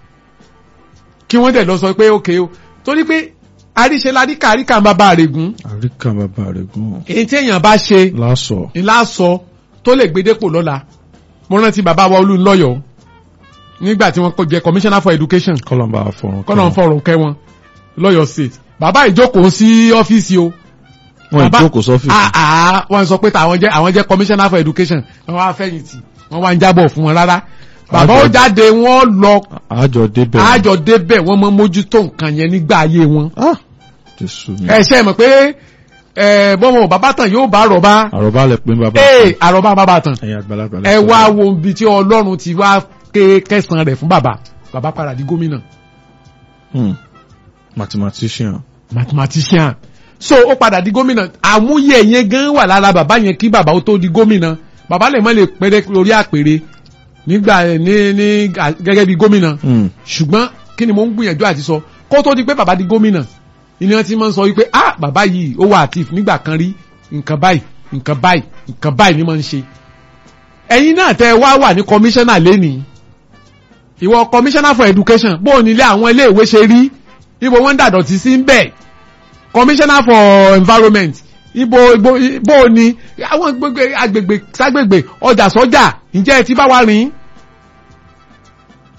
kí wọ́n dẹ̀ lọ sọ pé ok o torí pé àríṣe ládìkà àríkà ń bá bá àrègùn àríkà bàbá rẹ̀ gùn. èyí tí èèyàn bá ṣe lásọ̀. ńlá sọ tó lè gbé dépò lọ́la mo rántí bàbá wa olúńlọ́yọ̀ nígbà tí wọ́n kó jẹ commissioner for education kọ́lọ́mbà àfọ̀rùn. kọ́nà ń fọ̀rọ̀ kẹ́ wọn lọ́yọ̀ state bàbá ìjókòó sí ọ́fíìsì o wọ́n bàbá- ìjókòó sọ́fíìsì. Ah, ah, wọ́n sọ pé àwọn jẹ́ àwọn jẹ́ commissioner for education wọ́n wá fẹ̀yìntì wọ́n wá ń jábọ̀ fún wọn rárá bàbá ó Àjọ- jáde wọ́n lọ àjọ débẹ̀. àjọ débẹ̀ wọ́n mọ mójútó nǹkan yẹn nígbà ayé wọn Ah, jésù mi. ẹ ṣe mọ̀ pé ẹ bọ́mọ bàbá tán yóò bá àrọ̀bá àròbá lẹ pé bàbá. ee àrọ̀bá bàbá tán ẹ̀yin àgbàlagbà. ẹ wá wo ibi tí ọlọ́run ti wá ké kẹsàn-án rẹ̀ fún bàbá bàbá padà di gómìnà Hmm. mathematician. mathematician so ó padà di gómìnà àmúyẹ yẹn gan wà lára bàbá yẹn kí bàbá ó tó di gómìnà bàbá lè má lè péré lórí àpèrè nígbà ní ní gẹ́gẹ́ bí gómìnà Hmm. ṣùgbọ́n kí ni mo ń gbìyànjú àti sọ kó tó di pé bàbá di gómìnà ìní wọn ti máa ń sọ wípé ah bàbá yìí ó wà àtìf nígbà kan rí nǹkan báyìí nǹkan báyìí nǹkan báyìí ni máa ń ṣe ẹ̀yin náà tẹ́ ẹ wá wà ní kọmíṣánná lẹ́nìí ìwọ commissioner for education bó o nílé àwọn ilé ìwé ṣe rí ibo wọn ń dàdọ̀tí sí ń bẹ̀ commissioner for environment ibo ibo bó o ní àwọn gbogbo agbègbè ságbègbè ọjà sọjà ǹjẹ́ ẹ ti bá wa rìn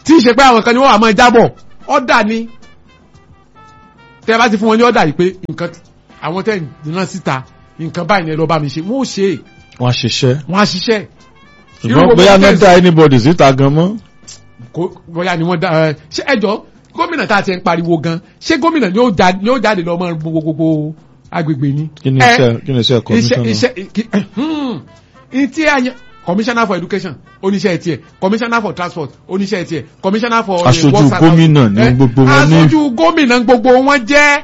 tí ń ṣe pé àwọn kan ni wọ́n wà máa jábọ̀ ọ̀dà ni tẹ́ ẹ bá ti fún wọn ní ọ̀dà yìí pé nǹkan àwọn tẹ́ ẹ̀ rán síta nǹkan báyìí ni ẹ lọ bá mi ṣe wọ́n ó ṣe é wọ́n á ṣiṣẹ́ wọ́n á ṣiṣẹ́ Irú ṣùgbọ́n gbogbo bóyá náà tẹ̀sí- dá anybody síta gan mọ́ kó bóyá ni wọ́n dá ẹ ṣé ẹjọ́ gómìnà tá a ti ń pariwo gan ṣé gómìnà ni ó jáde ni ó jáde lọ mọ gbogbo gbogbo agbègbè ni. kí ni Ẹ, iṣẹ́ kí ni iṣẹ́ iṣẹ́ commissioner iṣẹ́ kí- hmm, ìtí àyẹ commissioner for education oníṣẹ́ tiẹ̀ commissioner for transport oníṣẹ́ tiẹ̀ commissioner for. eh, Aṣojú works and gómìnà housing. ni Eh, gbogbo wọn ní. aṣojú gómìnà gbogbo wọn jẹ́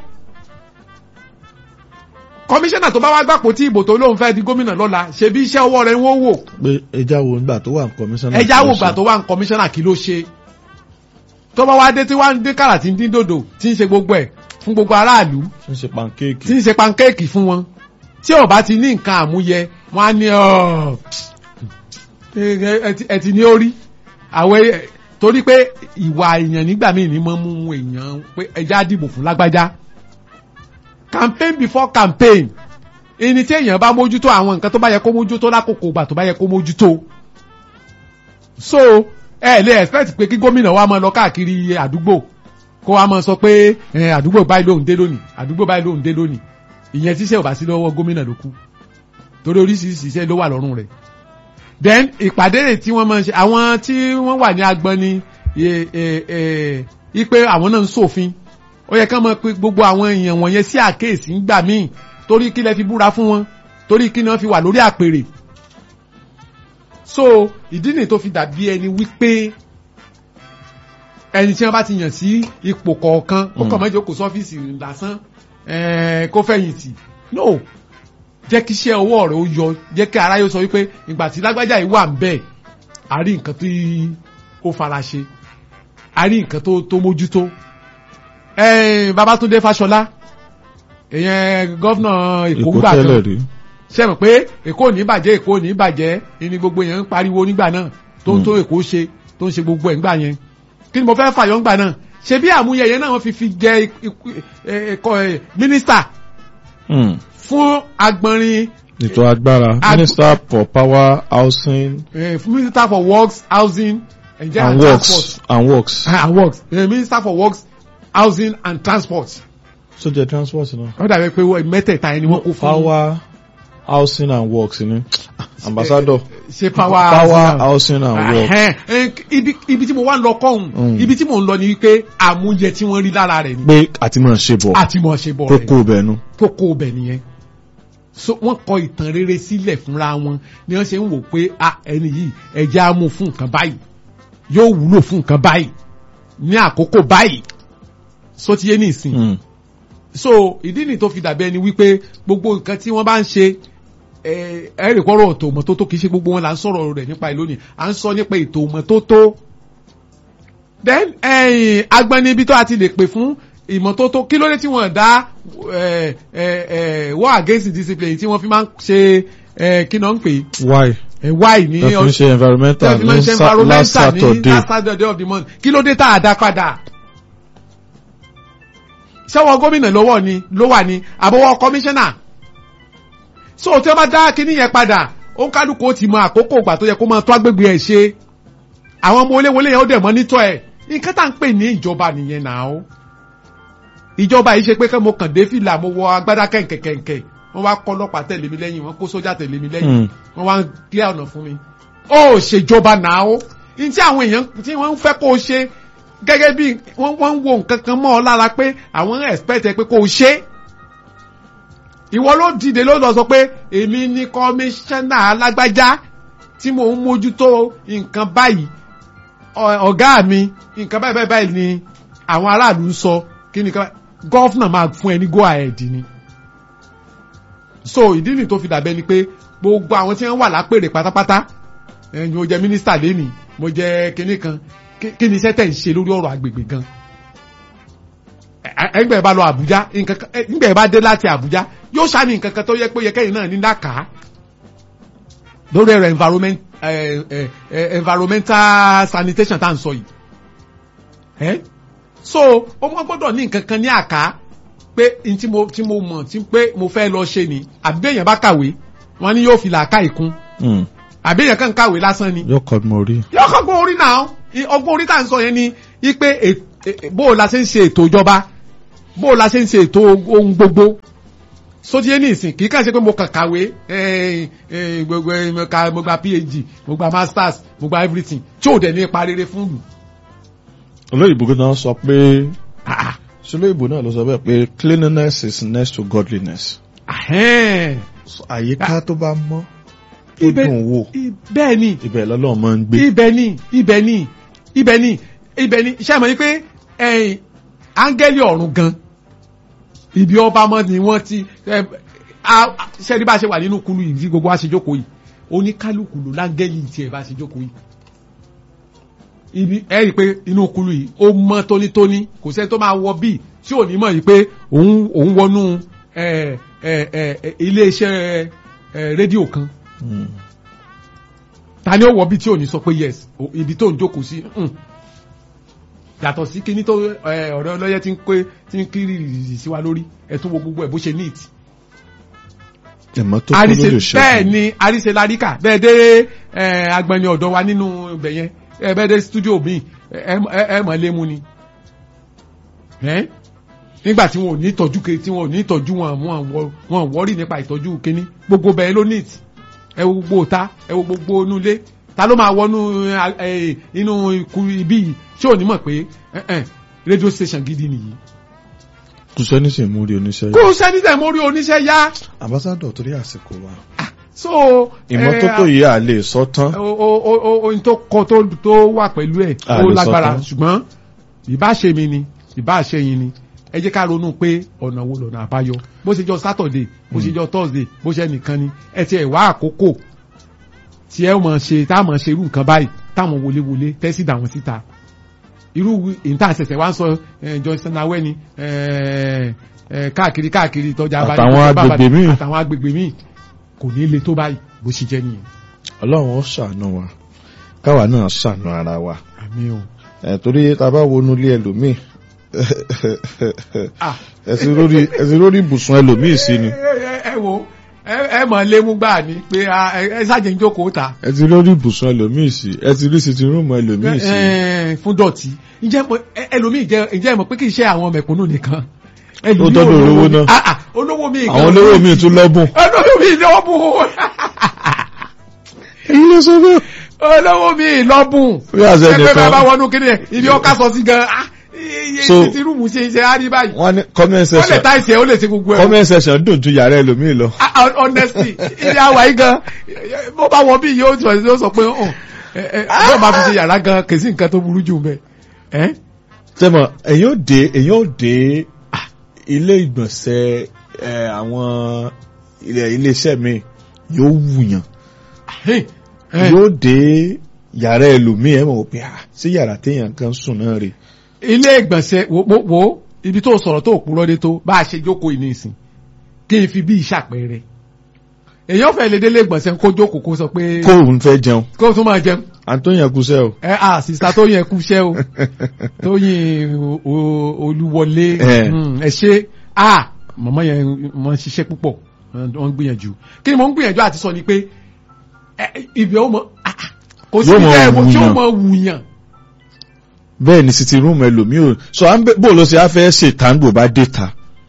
commissioner tó bá wá gbàpò tí ìbò tó lóun fẹ́ di gómìnà lọ́la ṣebí iṣẹ́ ọwọ́ rẹ̀ ń wó wò pé ẹja wo nígbà tó wà ní commissioner ẹja wò gbà tó wà ní commissioner kí ló ṣe tó bá wá dé tí wá ń dé kàrà tí ń dín dòdò tí ń ṣe gbogbo ẹ̀ fún gbogbo aráàlú ṣe ń ṣe pancake tí ń ṣe pankéèkì fún wọn tí ò bá ti ní nǹkan àmúyẹ wọn á ní ọ ẹ ti ní orí àwọn ẹ- torí pé ìwà èèyàn nígbà míì ní mọ́ mú èèyàn pé ẹja dìbò fún lágbájá campaign before campaign ẹni tí èèyàn bá mójútó àwọn nǹkan tó bá yẹ kó mójútó lákòókò ìgbà tó bá yẹ kó mójútó so ẹ lè expect pé kí gómìnà wa máa lọ káàkiri àdúgbò kó wa máa sọ pé ẹ, àdúgbò báyìí lóhùn dé lónìí àdúgbò báyìí lóhùn dé lónìí ìyẹn tíṣẹ́ ò bá sí lọ́wọ́ gómìnà ló kú torí oríṣiríṣi iṣẹ́ ló wà lọ́rùn rẹ̀ then ìpàdé rẹ̀ tí wọ́n máa ń ṣe àwọn tí wọ́n wà ní agbọn ni ẹ, ẹ, ẹ, ipe àwọn náà ń ṣòfin ó yẹ ká máa pe gbogbo àwọn èèyàn wọ̀nyẹn sí àkéèsí ńgbà míì torí kí lẹ fi búra fún wọn torí kí ni wọ́n fi wà lórí àpèrè so ìdí nìyí tó fi dàbí ẹni wípé ẹni tí wọ́n bá ti yàn sí ipò kọ̀ọ̀kan ó kàn mọ́jọ́ kò sọ́fíìsì lásán ẹ̀ẹ́, kó fẹ̀yìntì no jẹ́ kí iṣẹ́ ọwọ́ rẹ̀ ó yọ jẹ́ kí aráyé sọ wípé ìgbà tí lágbájá yìí wà ń bẹ̀ a rí nǹkan tí ó fara ṣe a rí nǹkan tó tó mójútó ẹ̀ẹ́n Babátúndé Fáṣọlá èèyàn gọ́fúnà Èkó èkó gbà tẹ́lẹ̀ kan rí ṣe mọ̀ pé èkó ò ní bàjẹ́ èkó ò ní bàjẹ́ ni gbogbo èèyàn ń pariwo nígbà náà tó ń tó èkó ṣe tó ń ṣe gbogbo ẹ̀ ńgbà yẹn kí ni mo fẹ́ fàyọ̀ ńgbà náà ṣe bí àmúyẹyẹ náà wọ́n fi fi jẹ ikú- ẹ- ẹ̀kọ́ ẹ̀, mínísítà Hmm. fún agbọnrin ètò agbára Ag- minister for power housing ẹ̀, fún minister for works housing and, and works and works Ah, and works ẹ̀, minister for works housing and transport so jẹ transport náà wọ́n dàbí pé wọ́n mẹ́tẹ̀ẹ̀ta ẹni wọ́n kó fún power housing and works ni ambassador ṣe power power housing and works Ẹhẹ́n, ẹ, ibi ibi tí mo wá ń lọ kọ́hún Mm. ibi tí mo ń lọ ni wípé àmúyẹ tí wọ́n rí lára rẹ̀ ni pé àti máa ṣe bọ̀ àti mọ̀ ṣe bọ̀ tó rẹ̀ kó bẹ̀ nu tó kó o bẹ̀ nìyẹn so wọ́n kọ ìtàn rere sílẹ̀ fúnra wọn ni wọ́n ṣe ń wò pé a ẹni yìí ẹ̀jẹ̀ á mú fún nǹkan báyìí yóò wúlò fún nǹkan báyìí ní àkókò báyìí so ti yé ní ìsìn Hmm. so ìdí nìyí tó fi dàbí ẹni wípé gbogbo nǹkan tí wọ́n bá ń ṣe ẹ ẹ rè kọ́rọ̀ ètò ìmọ́tótó kì í ṣe gbogbo wọn là ń sọ̀rọ̀ rẹ̀ nípa ẹ̀ lónìí à ń sọ nípa ètò ìmọ́tótó then ẹ̀yìn agbani ibi tó a ti lè pè fún ìmọ́tótó kí ló dé tí wọ́n dá ẹ ẹ ẹ war against discipline tí wọ́n fi máa ń ṣe ẹ kí náà ń pè why é why ní tó fi ń ṣe environmental tẹ́lifí máa ń ní ṣe sa- last environmental ní saturday last saturday of the month kí ló dé tá a dá padà sẹ́wọ̀n gómìnà lọ́wọ́ ni ló wà ní àbọ̀wọ̀ kọmíṣánná so tí wọ́n bá dá kíní yẹn padà ó ń kálukú ó ti mọ àkókò ìgbà tó yẹ kó máa tó agbègbè ẹ̀ ṣe àwọn ọmọ oléwọlé yẹn ó dẹ̀ mọ́ nítọ́ ẹ̀ nǹkan tá à ń pè ní ìjọba nìyẹn náà ó ìjọba yìí ṣe pé kẹ́ mo kàn dé fìlà mo wọ agbádá kẹ̀kẹ̀kẹ̀kẹ̀ wọ́n wá kọ́ ọlọ́pàá tẹ̀lé mi lẹ́yìn wọ́n kó sójà tẹ̀lé mi lẹ́yìn Hmm. wọ́n wá ń clear ọ̀nà fún mi. ó ṣèjọba náà ó ní tí àwọn èèyàn tí wọ́n ń fẹ́ kó o ṣe gẹ́gẹ́ bí wọ́n wọ́n ń wo nǹkan kan mọ́ ọ lára pé àwọn ń expect ẹ pé kó o ṣe. ìwọ ló dìde ló lọ sọ pé èmi ní kọmíṣánná alágbájá tí mò ń mójútó nǹkan báyìí ọ- ọ̀gá mi nǹkan báyìí báyìí báyìí ni àwọn aráàlú ń sọ kí ni ká gọ́fúnà máa fún ẹ ní go ahead ni so ìdí nìyí tó fi dàbẹ́ ni pé gbogbo àwọn tí wọ́n wà lápèrè pátápátá ẹ̀yin mo jẹ́ mínísítà lẹ́nìí mo jẹ́ kinní kan kí- kí ni iṣẹ́ tẹ̀ ń ṣe lórí ọ̀rọ̀ agbègbè gan ẹgbẹ́ bá lọ Àbújá nǹkan kan ẹgbẹ́ bá dé láti Àbújá yóò ṣàní nǹkan kan tó yẹ pé yẹ kẹ́yìn náà ní lákàá lórí ẹ̀rọ environment eh, eh, eh, environmental sanitation tá à ń sọ yìí ẹ́ so ó mọ́ gbọ́dọ̀ ní nǹkan kan ní àká pé n tí mo tí mo mọ̀ tí pé mo fẹ́ lọ ṣe ni àbí bẹ́ẹ̀ yẹn bá kàwé wọ́n ní yóò fi làákà ìkún Hmm. àbí èèyàn kan kàwé lásán ni yóò kọ́ mọ orí. yóò kọ́gbọ́n orí náà I- ọgbọ́n orí tá à ń sọ yẹn ni ipe è- è- bó o la ṣe ń ṣe ètò ìjọba bó o la ṣe ń ṣe ètò ohun gbogbo sótíyé ní ìsìn kì í kàn ṣe pé mo kàn kàwé eh, eh, gbogbo eh, mo ka- mo gba phd mo gba masters mo gba everything tí ò dẹ̀ ní ipa rere fún mi. olóyìnbó kan náà sọ pé Ah, ah. olóyìnbó náà ló sọ bẹ́ẹ̀ pé cleanliness is next to godliness. Ahẹ́n. àyíká tó bá mọ́ tó Ibẹ̀- dùn wò i- bẹ́ẹ̀ ni ibẹ̀ lọ́lọ́run máa ń gbé. ibẹ̀ ni ibẹ̀ ni ibẹ̀ ni ibẹ̀ ni ṣé àmọ́ yín pé ẹ̀yìn áńgẹ́lì ọ̀run gan ibi ọba mọ́ ni wọ́n ti ẹ, a- a- ṣẹ́ni bá ṣe wà nínú kulu yìí tí gbogbo wa ṣe jókòó yìí oníkálukú ló láńgẹ́lì tiẹ̀ bá ṣe jókòó yìí ibi ẹ rí i pé inú kulu yìí ó mọ́ tónítóní kò sẹ́ni tó máa wọ bíi tí ò ní mọ̀ yìí pé òun òun wọnú ẹ, ẹ, ẹ, ẹ, iléeṣẹ́ ẹ, rédíò kan Mm. ta ni ó wọ bí tí ò ní sọ pé yes o- ibi tó ń jókòó sí mm. yàtọ̀ sí kíní tó ẹ, ọ̀rẹ́ ọlọ́yẹ tí ń pé tí ń kiri rìrì sí wa lórí ẹ tún wo gbogbo ẹ̀ bó ṣe neat. ìmọ́tótó ló àríṣe lè ṣe. bẹ́ẹ̀ ni àríṣe láríkà bẹ́ẹ̀ dé ẹ, agbẹni ọ̀dọ́ wa nínú ibẹ̀ yẹn ẹ bẹ́ẹ̀ dé studio mi ẹ ẹ- ẹ mọ̀ lému ni. Ẹ́? nígbà tí wọn ò ní ìtọ́jú ke tí wọn ò ní ìtọ́jú wọn wọn wọ- wọn wọ́rì nípa ìtọ́jú kíní gbogbo bẹ́ẹ̀ ló neat ẹ wo gbogbo ta ẹ wo gbogbo inú ilé ta ló máa wọnú ẹ, ẹ, inú ikú ibi yìí tí ò ní mọ̀ pé ẹ, ẹ, radio station gidi nìyí. kò sẹ́ni sì mú rí oníṣẹ́ kó yìí. o sẹ́ni tẹ̀ mórí oníṣẹ́ yá. ambassadọ̀ torí àsìkò wa. so ìmọ́tótó yìí à lè sọ tán. o o o o ohun tó kọ tó tó wà pẹ̀lú ẹ̀ A ó lè sọ lágbára tán. ṣùgbọ́n ìbá ṣe mi ni ìbá ṣe yín ni ẹ jẹ́ ká ronú pé ọ̀nà wo lọ́nà àbáyọ bó ṣe jọ Saturday bó ṣe jọ Thursday bó ṣe nìkan ni ẹ ti ẹ̀ wá àkókò tí ẹ mọ̀ ṣe tá mọ̀ ṣe irú nǹkan báyìí táwọn wọléwọlé tẹ́sí dà wọ́n síta irú ìta àṣẹṣẹ wa ń sọ eh, Johnson awẹ́ ni eh, eh, káàkiri káàkiri tọ́jà abájọ́ Àtàwọn bàbá- agbègbè míì. àtàwọn agbègbè míì kò ní le tó báyìí bó ṣe jẹ́ nìyẹn ọlọ́run ó ṣàánú wa káwa náà ṣàánú ara wa. àmì o. ẹ̀ torí tá a bá wọnú ilé ẹlòmíì Ah. ẹ̀sìn lórí ẹ̀sìn lórí ibùsùn ẹlòmíì sí ni. ẹ ẹ- ẹ wo ẹ ẹ mọ̀ lémú gbà ní pé a- ẹ ẹ ṣàjẹ́ ń jókòó ta ẹ̀sìn lórí ibùsùn ẹlòmíì sí ẹ̀sìn rí sitting room ẹlòmíì sí. ẹ, fún dọ̀tí ǹjẹ́ mo- ẹ- ẹlòmíì jẹ́ ǹjẹ́ mọ̀ pé kì í ṣe àwọn mẹ̀kúnnù nìkan Ó tọ́jú olówó náà. Ah, ah, olówó mi àwọn olówó míì tún lọ́bùn. olówó mi lọ́bùn èyí ló sọ bẹ́ẹ̀. olówó mi lọ́bùn Bí àṣẹ ẹgbẹ́ nìkan. bá wọnú kíni ẹ̀ ibi ọkà sọ sí gan ah, iye So- ti rúùmù ṣe ṣe á rí báyìí wọ́n ní comment wọ́n lè section ta ìṣẹ́ ó lè ṣe gbogbo ẹ̀ comment section dùn ju yàrá ẹlòmíì lọ. Ah, ah, honestly ilé àwa yìí gan bó bá wọ bí yóò sọ yóò sọ pé ọ̀hún bó bá fi ṣe yàrá gan kì í sí nǹkan tó burú jù mẹ́ ẹ́ tẹ́mọ̀ èyàn ò dé èyàn ò dé ah, ilé ìgbọ̀nsẹ̀ ẹ̀, àwọn ilé iléeṣẹ́ mi yóò wùyàn yóò dé yàrá ẹlòmíì ẹ̀ mọ̀ wò pé ah sí yàrá téèyàn kan sùn náà rè ilé ìgbọ̀nsẹ̀ wo wo- wo ibi tó sọ̀rọ̀ tó purọ́ dé tó bá a ṣe jókòó yìí nísìn kí n fi bí ìṣàpẹẹrẹ èyàn fẹ́ lè délé ìgbọ̀nsẹ̀ kó jókòó kó sọ pé kó òun fẹ́ jẹun kó tún máa jẹun àtúnyàn kúṣẹ́ o ẹ à sísá tó yẹ kú iṣẹ́ o tó yin o- o- olúwọlé Eh. mm, ẹ ṣe à màmá yẹn wọ́n ṣiṣẹ́ púpọ̀ wọ́n gbìyànjú kí ni mo ń gbìyànjú àti sọ ni pé ẹ, ibi ó mọ ah, ah, kò sí Yóò ibi mọ tẹ́ ẹ wò tí ó wùyàn. mọ wùyàn bẹ́ẹ̀ ni sitting room ẹlòmíì ò so à ń bẹ- bó ló ṣe á fẹ́ ṣe tàǹgbò bá dé ta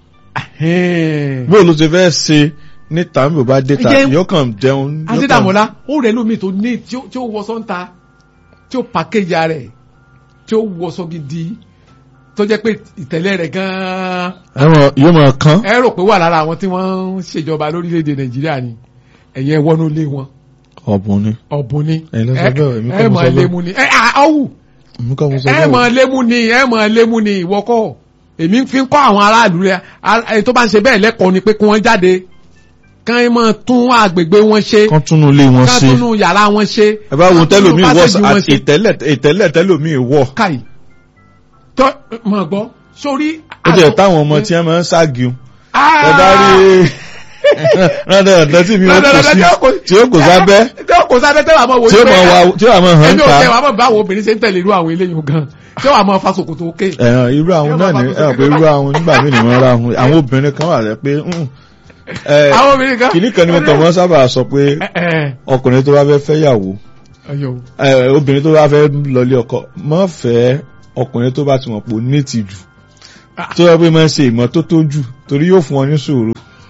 Ẹ̀hẹ́n. bó ló ṣe fẹ́ ṣe ní tàǹgbò bá dé ta Ìjẹun- yóò kàn jẹun yóò kàn- adédàmọ́lá ó rẹ̀ lómi tó ní tí ó tí ó wọṣọ ń ta tí ó pàkéjà rẹ̀ tí ó wọṣọ gidi tó jẹ́ pé ìtẹ̀lẹ̀ rẹ̀ gan-an ẹ̀wọ̀n yóò máa kán ẹ rò pé wà lára àwọn tí wọ́n ń ṣèjọba lórílẹ̀‐èdè nàìjíríà ni ẹ̀yẹ wọnú lé wọn ọ̀bùn ni ọ̀bùn ni Ẹ̀yin ló sọ bẹ́ẹ̀, èmi kọ́ ẹ mo mọ̀ sọ bẹ́ẹ̀. lému ni ẹ ọ̀wù èmi kọ́ mo sọ ẹ bẹ́ẹ̀ o. mọ̀ lému ni ẹ mọ̀ lému ni ìwọ kọ́ èmi fi ń kọ́ àwọn aráàlú rẹ ẹ tó bá ń ṣe bẹ́ẹ̀ lẹ́kọ̀ọ́ ni pé kí wọ́n jáde kán ẹ máa tún àgbègbè wọn ṣe kán túnú ilé wọn kán ṣe túnú yàrá wọn ṣe ẹ bá wo kán túnú tẹlómi wọ pásẹ̀jì wọn àti ṣe. ìtẹ́lẹ̀ ìtẹ́lẹ̀ tẹlómi wọ káyì tó mọ̀ gbọ́ sórí. ó jẹ́ táwọn ọmọ tí wọ́n máa ń ságìun Ah! ẹ bá rí rádà ọ̀dọ́ tí mi ò kò sí tí ó kò sábẹ́ tí ó kò sábẹ́ tẹ́wàá mọ̀ wò tí ó mọ̀ wá tí ó wà mọ̀ hàn ẹni ò ká tẹ́wàá mọ̀ báwo obìnrin ṣe ń tẹ̀lé irú àwọn eléyìí gan tí ó wà mọ̀ fasokòtò òkè. ẹ̀hàn irú àwọn náà ní ẹ̀ pé irú àwọn nígbà míì ni wọ́n ra àwọn àwọn obìnrin kan wà rẹ̀ pé "Hmm, ẹ, àwọn obìnrin kan. kìíní kan ni mo kàn mọ́ sábà sọ pé ẹ ẹ ọkùnrin tó bá fẹ́ fẹ́yàwó ọyọ ẹ, obìnrin tó bá fẹ́ lọlé ọkọ má fẹ́ ọkùnrin tó bá ti mọ̀ pé ó ní ìtìjú tó yẹ pé máa ń ṣe ìmọ́tótó jù torí yóò fún ọ ní sùúrù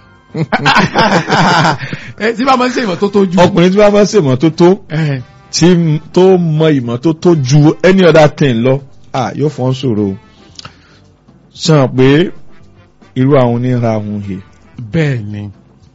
ẹ tí bá máa ń ṣe ìmọ̀ tó tó jù. ọkùnrin tí bá fẹ́ ṣe ìmọ́tótó ẹ tí tó mọ ìmọ́tótó ju any other thing lọ ah yóò fún ọ sùúrù sàn pé irú àwọn onírà ahun he bẹ́ẹ̀ ni.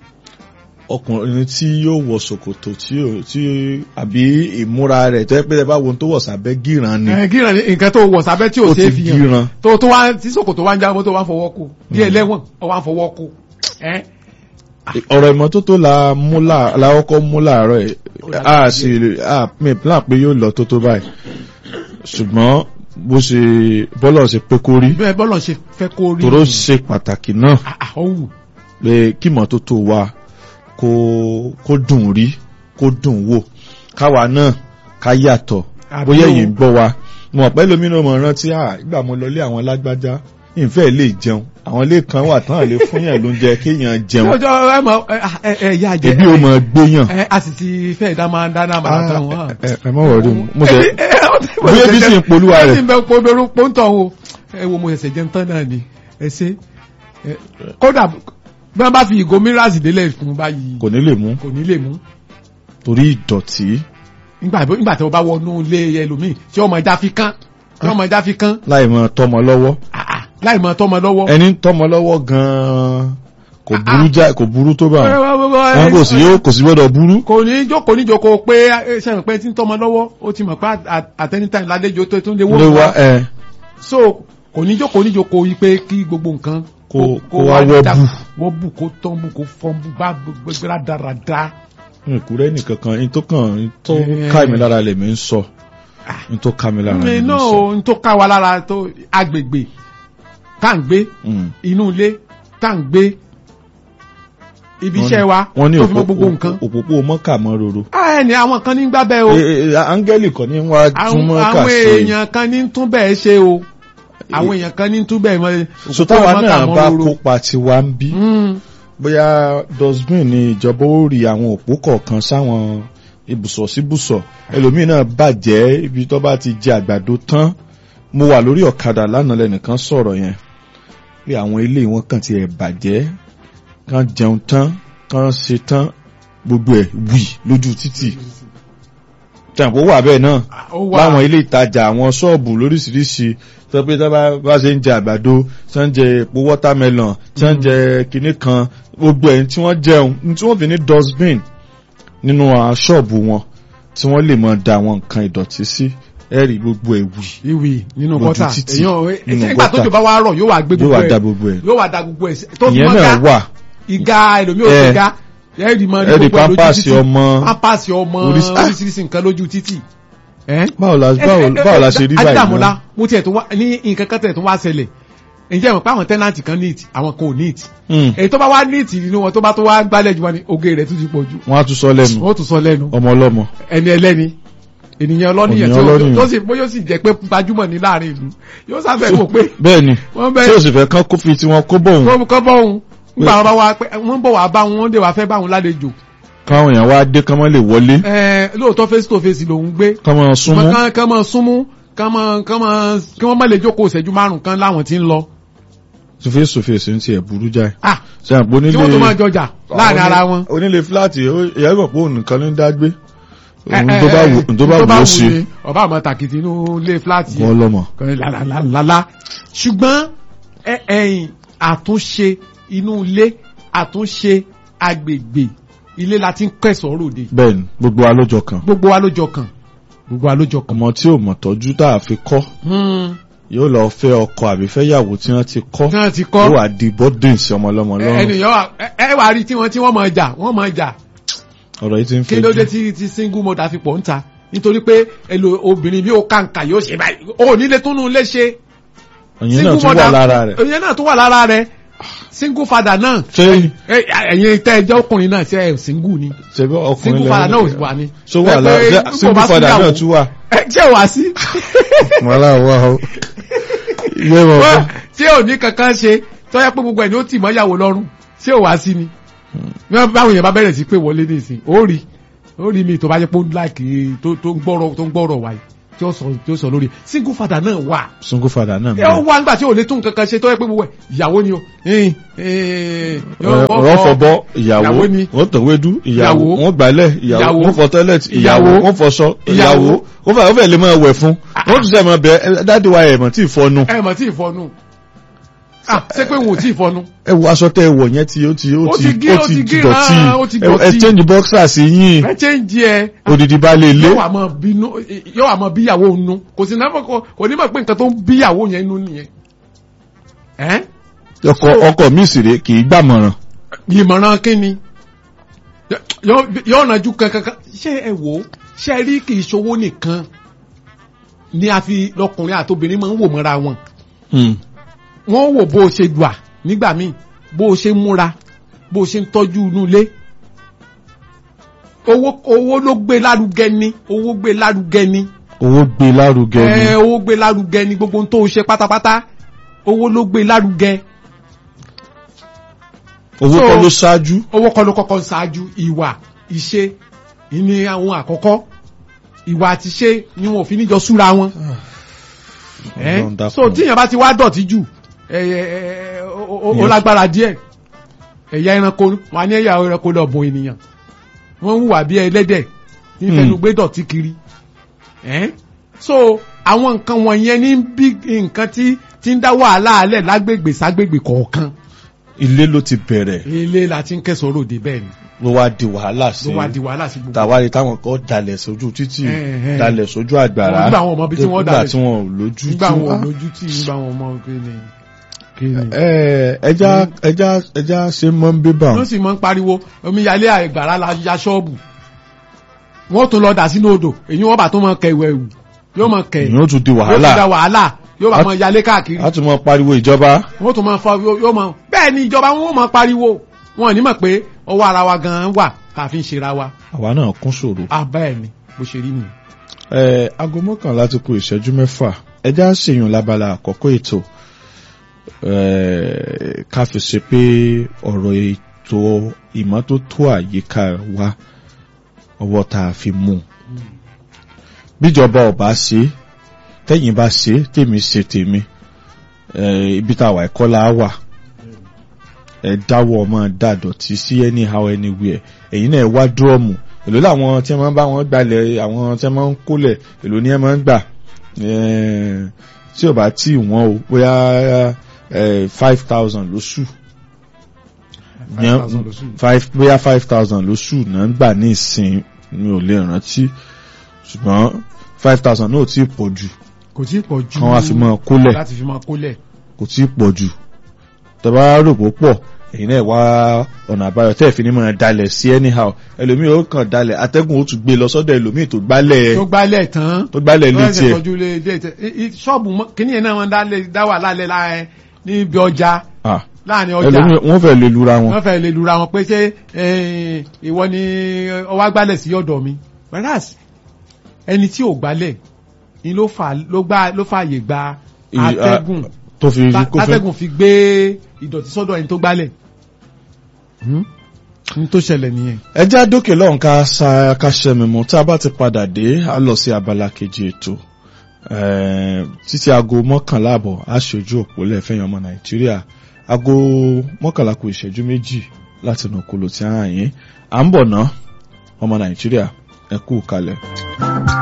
ọkùnrin tí yóò wọ ṣòkòtò tí yóò tí àbí ìmúra rẹ̀ tó yẹ pé ẹ bá wo ohun tó wọ̀ sábẹ́ gíran ni ẹ gíran ni nǹkan tó wọ̀ sábẹ́ tí ò ó ṣe é ti fi hàn gíran tó tó wá tí sòkòtò wá ń jábọ́ tó wá ń fọwọ́ kó bí ẹlẹ́wọ̀n ó wá ń fọwọ́ kó. ẹ ọ̀rọ̀ ìmọ́tótó la mú là- la kọ́kọ́ mú láàárọ̀ ẹ̀ Ó dàgbà a sì a mi plan pé yóò lọ tó tó báyìí ṣùgbọ́n bó ṣe bọ́lọ̀ ṣe pé kó rí bẹ́ẹ̀ bọ́lọ̀ ṣe fẹ́ kó rí. tòró ṣe pàtàkì náà Ah, ah, ó wù. pé kí ìmọ́tótó wa kó kó dùn rí kó dùn wò káwa náà ká yàtọ̀ Àbí bóyá o. èyí ń gbọ́ wa mo mọ̀ pé lómìnira mọ̀ rántí à ìgbà mo lọlé àwọn lágbájá ìfẹ́ lè jẹun àwọn ilé kan wà tán lè fún yàn lóúnjẹ kéèyàn jẹun lọ́jọ́ ẹ mọ̀ ẹ ẹ ẹ yá jẹ. ẹbí ó mọ gbéyàn ẹ a sì ti fẹ́ dá máa dáná máa tán wọn. ẹ ẹ má wọrí mo ṣe bóyá bí sì ń polúwa ẹ rẹ̀ sì ń bẹ pọ́nbẹ́rú pọ́ńtọ̀ o ẹ wo mo ṣẹ̀ṣẹ̀ jẹun tán náà ni ẹ ṣe ẹ, kódà bí wọ́n bá fi ìgò mírasì délẹ̀ fún báyìí kò ní lè mú kò ní lè mú torí ìdọ̀tí nígbà tó nígbà tí wọ́n bá wọnú ilé ẹlòmíì tí ọmọ ẹja fi kán tí ọmọ ẹja fi kán láì mọ tọmọ lọ́wọ́ ah, ah, láì mọ tọmọ lọ́wọ́. ẹni ń tọmọ lọ́wọ́ gan-an kò burú já kò burú tó bá wọn wọn kò sí yóò kò sí gbọ́dọ̀ burú kò ní jókòó ní jókòó pé ẹ, ṣe mọ̀ pé tí ń tọmọ lọ́wọ́ ó ti mọ̀ pé at any time ládéjọ́ tó tún lè wó lé wa wá. ẹ so kò ní jókòó ní jókòó yìí pé kí gbogbo nǹkan Kó- kó wá wọ́ dà- bù. wọ́ bù kó tán bù kó fọ́n bù bá gbogbo dáradára. ìkúrẹ́ nìkan kan ní tó kàn ní tó Eh. ká mi lára lèmi ń sọ ní tó ká mi lára mi lèmi ń náà sọ. o n tó ká wa lára tó agbègbè tá à ń gbé Mm. inú ilé tá à ń gbé ibi iṣẹ́ wa wọ́n ní tó fi mọ́ òpópó gbogbo nǹkan. òpópó mọ́kà mọ́ roro. Ah, ẹni àwọn kan ní gbábẹ́ o Eh, eh, áńgẹ́lì kan ní wá tún àwọn mọ́kà àwọn ṣe. èèyàn kan ní tún bẹ́ẹ̀ ṣe o àwọn èèyàn kan ní tún bẹ́ẹ̀ mọ́ so táwa òpópó náà mọ́kà bá mọ́ roro. kópa tiwa ń bí Mm. bóyá dustbin ni ìjọba ó rí àwọn òpó kọ̀ọ̀kan sáwọn ibùsọ̀ síbùsọ̀ ẹlòmíì náà bàjẹ́ ibi tó bá ti jẹ àgbàdo tán mo wà lórí ọ̀kadà lánàá lẹ́nìkan sọ̀rọ̀ yẹn pé àwọn ilé wọn kàn ti ẹ̀ bàjẹ́ kàn jẹun tán kàn ṣe tán gbogbo ẹ̀ wì lójú títì tẹ̀pọ̀ wà bẹ́ẹ̀ náà ó wà láwọn ilé ìtajà àwọn ṣọ́ọ̀bù lóríṣiríṣi tó pé tó bá bá ṣe ń jẹ àgbàdo tí wọ́n ń jẹ epo watermelon tí wọ́n ń jẹ kinní kan gbogbo ẹ̀ tí wọ́n jẹun ní tí wọ́n fi ní dustbin nínú àwọn ṣọ́ọ̀bù wọn tí wọ́n lè mọ da àwọn nǹkan ìdọ̀tí sí ẹ̀rí gbogbo ẹ̀ wì ìwì nínú Lójú gọ́tà títì, èèyàn nínú nígbà tó gọ́tà. jọba wa rọ̀ yóò wá gbé yóò gbogbo wá da ẹ̀ gbogbo ẹ̀ yóò wá da gbogbo ẹ̀ tó fi ìyẹn mọ́ náà ga wà ìga ẹlòmíì ò Eh. ti ga ẹ̀rì mọ́ ní ẹ̀rí gbogbo ẹ̀ lójú pampasì títì ọmọ pampasì ọmọ Oríṣi- ah! oríṣiríṣi nǹkan lójú títì. ẹ́ báwo la báwo báwo la ṣe rí báyìí Adédàmọ́lá náà mo tiẹ̀ tó wá ní nǹkan kan tẹ̀ tó wá ṣẹlẹ̀ ǹjẹ́ ìmọ̀ pé àwọn tẹ́nàntì kan neat àwọn kan ò neat Hmm, èyí tó bá wá neat nínú wọn tó bá tó wá gbálẹ̀ jù wọn ni oge rẹ̀ tún ti pọ̀ jù wọ́n á tún sọ lẹ́nu wọ́n tún sọ lẹ́nu ọmọ ọlọ́mọ ẹni ẹlẹ́ni ènìyàn ọlọ́nìyàn Ènìyàn tí ó- ọlọ́nìyàn. tó sì bóyá ó sì jẹ́ pé gbajúmọ̀ ní láàrin ìlú yóò sáfẹ́ wò pé bẹ́ẹ̀ ni wọ́n tí bẹ́ẹ̀ ó sì fẹ́ kán kó fi tiwọn kó bọ̀ òun kọ́ kọ́ bọ́ òun nígbà wọn bá wá pé wọ́n bọ̀ wá bá wọn wọ́n dé wá fẹ́ bá wọn lálejò káwọn èèyàn wá dé kán mọ́ lè wọlé Ẹ, lóòótọ́ face to face lòun gbé kán mọ́ súnmọ́ kán kán máa súnmú kán máa kán máa kí wọ́n má lè jókòó ìṣẹ́jú márùn kan láwọn tí ń lọ face to face ń tiẹ̀ burú jáì ah ṣe àpò onílé tí wọ́n tó máa jọjà láàrin ara wọn. onílé fúláàtì ìyá ìgbà pé òun nìkan ló ń dá gbé Ẹ, òun ẹ, tó bá ẹ, wù tó bá wù ó ṣe ni, ọba àmọ́ tàkìtì inú ilé fúláàtì wọn lọ́mọ. lálálálá ṣùgbọ́n ẹ, ẹ̀yìn àtúnṣe inú ilé àtúnṣe agbègbè ilé la ti ń kẹsàn-án ròde bẹ́ẹ̀ ni gbogbo wa lọ́jọ́ kan gbogbo wa ló jọ kàn gbogbo wa ló jọ kàn. ọmọ tí ò mọ̀ tọ́jú tá a fi kọ́ Hmm, yóò lọ fẹ́ ọkọ àbí fẹ́ yàwó tí wọ́n ti kọ́ tí wọ́n ti yóò kọ́ wá di bọ́dìn sí ọmọ ọlọ́mọ lọ́rùn ẹnìyàn wà ẹ- ẹ wà rí tí wọ́n tí wọ́n máa jà wọ́n máa jà ọ̀rọ̀ yìí ti ń kí fẹ́ ló dé jù tí tí single mother fi pọ̀ ń ta nítorí pé èlò obìnrin bí ó kàǹkà yóò ṣe báyìí ó nílé túnú lé ṣe ìyẹn náà tún wà lára rẹ̀ ìyẹn náà tún wà lára rẹ̀ single father náà ṣé ẹ- ẹ̀yin tẹ́ ẹ jẹ́ ọkùnrin náà ṣe ẹ̀ single ni ṣe bí ọkùnrin single father náà ò wà ní. so wà Ẹ pé lára nígbà single bá father síyàwó, náà tún wà. ẹ jẹ́ wá sí. wàhálà wà ó yẹ wọ Wọ́n- tí ò ní kankan ṣe tó yẹ pé gbogbo ẹ̀ ni ó tì mọ́ ìyàwó lọ́rùn tí ò wá sí ni báwọn èèyàn bá bẹ̀rẹ̀ sí pé wọlé nísìn ó rí ó rí mi tó bá jẹ́ pé ó láìkì tó tó ń gbọ́rọ̀ tó ń gbọ́rọ̀ wáyé tí ó sọ tí ó sọ lórí single father náà wà single father náà ẹ ó wá nígbà tí ò lè tún kankan ṣe tó yẹ pé gbogbo ẹ ìyàwó ni o ẹ̀ẹ́n, ẹ̀ẹ́n, yọ- wọ́n fọbọ́ ìyàwó ìyàwó ni wọ́n tọ̀wédú ìyàwó Ìyàwó. wọ́n gbálẹ̀ ìyàwó Ìyàwó. wọ́n fọ tọ́lẹ̀tì ìyàwó Ìyàwó. wọ́n fọṣọ Ìyàwó. ìyàwó wọ́n fẹ́ wọ́n fẹ́ lè máa wẹ̀ fún wọ́n tún sẹ́ máa bẹ̀ ẹ́ dáàdi wa ẹ̀mọ̀ tí ì fọnu ẹ mọ̀ tí ì fọnu ah ṣé pé wọn ò tí ì fọnu ẹ wo aṣọ tẹ́ ẹ wọ̀ yẹn tí ó ti ó Ó ti ti gé- ó ó ti ti gé- dọ̀tí ah, ó ti ẹ ẹ dọ̀tí. change boxer sí yín ẹ ṣe ń jí ẹ odidi bá lè lé yóò wà mọ bínú yóò wà mọ bíyàwó nu kò sí náà kò kò ní mọ̀ pé nǹkan tó ń bíyàwó yẹn nu nìyẹn ẹ ọkọ ọkọ mi sì rè kì í gbàmọ̀ràn ìmọ̀ràn kínni yóò yóò nàjú kankan ṣé ẹ wò ó ṣé ẹ rí kì í ṣowó nìkan ni a fi lọkùnrin àtobìnrin máa ń wò mọ́ra wọn Hmm. wọ́n wò bó o ṣe gbà nígbà míì bó o ṣe ń múra bó o ṣe ń tọ́jú inú ilé owó owó ló gbé lárugẹ ni owó gbé lárugẹ ni owó gbé lárugẹ ni ẹ owó gbé lárugẹ ni gbogbo ohun tó o ṣe pátápátá owó ló gbé lárugẹ owó so- kọ́ ló ṣáájú owó kọ́ ló kọ́kọ́ ń ṣáájú ìwà ìṣe ìní àwọn àkọ́kọ́ ìwà àti ṣe ni wọn ò fi níjọ súra wọn ẹ Ọlọ́run dákun. so tíyẹn bá ti wá dọ̀tí jù ẹ ẹ ẹ ó- ó ó lágbára díẹ̀ ẹ̀yà ẹranko wọn á ní ẹ̀yà ẹranko lọ bùn ènìyàn wọ́n ń hùwà bí ẹlẹ́dẹ̀ ní Hmm. fẹnu gbé dọ̀tí kiri ẹ so àwọn nǹkan wọ̀nyẹn ní bí nǹkan tí tí ń dá wàhálà alẹ̀ lágbègbè ságbègbè kọ̀ọ̀kan ilé ló ti bẹ̀rẹ̀ ilé la ti ń kẹsàn-án ròde bẹ́ẹ̀ ni ló wá di wàhálà sí ló wá di wàhálà sí gbogbo tàwárí táwọn kan dalẹ̀ sójú títì Eh, eh. dalẹ̀ sójú àgbàrá Nígbà àwọn ọmọ ibi tí wọ́n nígbà dalẹ̀ tí wọn ò lójú nígbà tí wọn wọ́n- lójú tí nígbà wọn mọ kéde kéde. ẹ ẹja ẹja ẹja ṣe mọ́ ń bíbà wọ́n sì máa ń pariwo omíyalé àgbàrá la ya ṣọ́ọ̀bù wọ́n tún lọ dà sínú odò èyí wọ́n bá tún mọ kẹ ìwẹ̀ wù yóò mọ kẹ ìyẹn ó tún di yóò tún da wàhálà wàhálà yóò bá A- mọ yalé káàkiri a tún mọ pariwo ìjọba wọ́n tún mọ fọ yóò mọ bẹ́ẹ̀ ni ìjọba wọn ò mọ pariwo wọn ò ní mọ̀ pé ọwọ́ ara wa gan-an wà tá a fi ń ṣera wa àwa náà kún ṣòro. ah bẹ́ẹ̀ ni bó ṣe rí nìyẹn. ẹ aago mọ́kànlá ti kù ìṣẹ́jú mẹ́fà ẹja ṣèyàn lábala àkọ́kọ́ ètò ẹ ká fi ṣe pé ọ̀rọ̀ ètò ìmọ́tótó àyíká wa ọwọ́ tá a fi mú un bíjọba ọba ṣe tẹ́yìn bá ṣe tèmi ṣe tèmi ẹ ibi tá a wà ẹ̀kọ́ la wà ẹ dáwọ́ ọmọ dàdọ̀tí sí anyhow anywhere ẹ̀yin náà ẹ wá dúrọ́ọ̀mù èló làwọn tí wọ́n bá wọn gbalẹ̀ àwọn tí wọ́n ń kólẹ̀ èló ni ẹ máa ń gbà Eh, tí ò bá tí wọ́n o bóyá five thousand lóṣù Yẹn- five bóyá five thousand lóṣù náà ń gbà ní ìsìn mi ò lè rántí ṣùgbọ́n five thousand náà ò tí ì pọ̀ jù kò tí ì pọ̀ jù kán wá fi máa kólẹ̀ láti fi máa kólẹ̀ kò tí ì pọ̀ jù tọ́ba rò pó pọ̀ èyí náà wá ọ̀nà àbáyọ tẹ́ ẹ̀ fi ní máa dalẹ̀ sí anyhow ẹlòmíì ó kàn dalẹ̀ atẹ́gùn ó tún gbé lọ sọ́dọ̀ ẹlòmíì tó gbálẹ̀ tó gbálẹ̀ tán tó gbálẹ̀ lọ́wọ́ létí ẹ̀sẹ̀ ẹ̀ tọ́jú lé dé tẹ i- i- ṣọ́ọ̀bù mọ́- kíní yẹn náà wọ́n dá lé- dá wà lálẹ́ láàrin níbi ọjà Ah, láàrin ọjà ẹlòmíì wọ́n fẹ́ lè lura wọn. wọ́n fẹ́ lè lura wọn pé ṣé eh, ìwọ ni ọwọ́ agbálẹ̀ sí ọ̀dọ̀ mi whereas ẹni tí ò gbálẹ̀ ni ló fà ló gbá ló fààyè gba I- atẹ́gùn tó fi ta- kó fẹ́ atẹ́gùn fi gbé ìdọ̀tí sọ́dọ̀ ẹni tó gbálẹ̀ ní tó ṣẹlẹ̀ nìyẹn. ẹjẹ́ àdókè lọ́hùn ká sa ká ṣẹ́mi mú tá a bá ti padà dé a lọ sí abala kejì ètò Eh, títí aago mọ́kànlá àbọ̀ a ṣojú òpó lẹ́fẹ̀yìn ọmọ nàìjíríà aago mọ́kànlá kù ìṣẹ́jú méjì láti nà kúlò tí a hàn yín à ń bọ̀ ná ọmọ nàìjíríà ẹ kú kalẹ̀.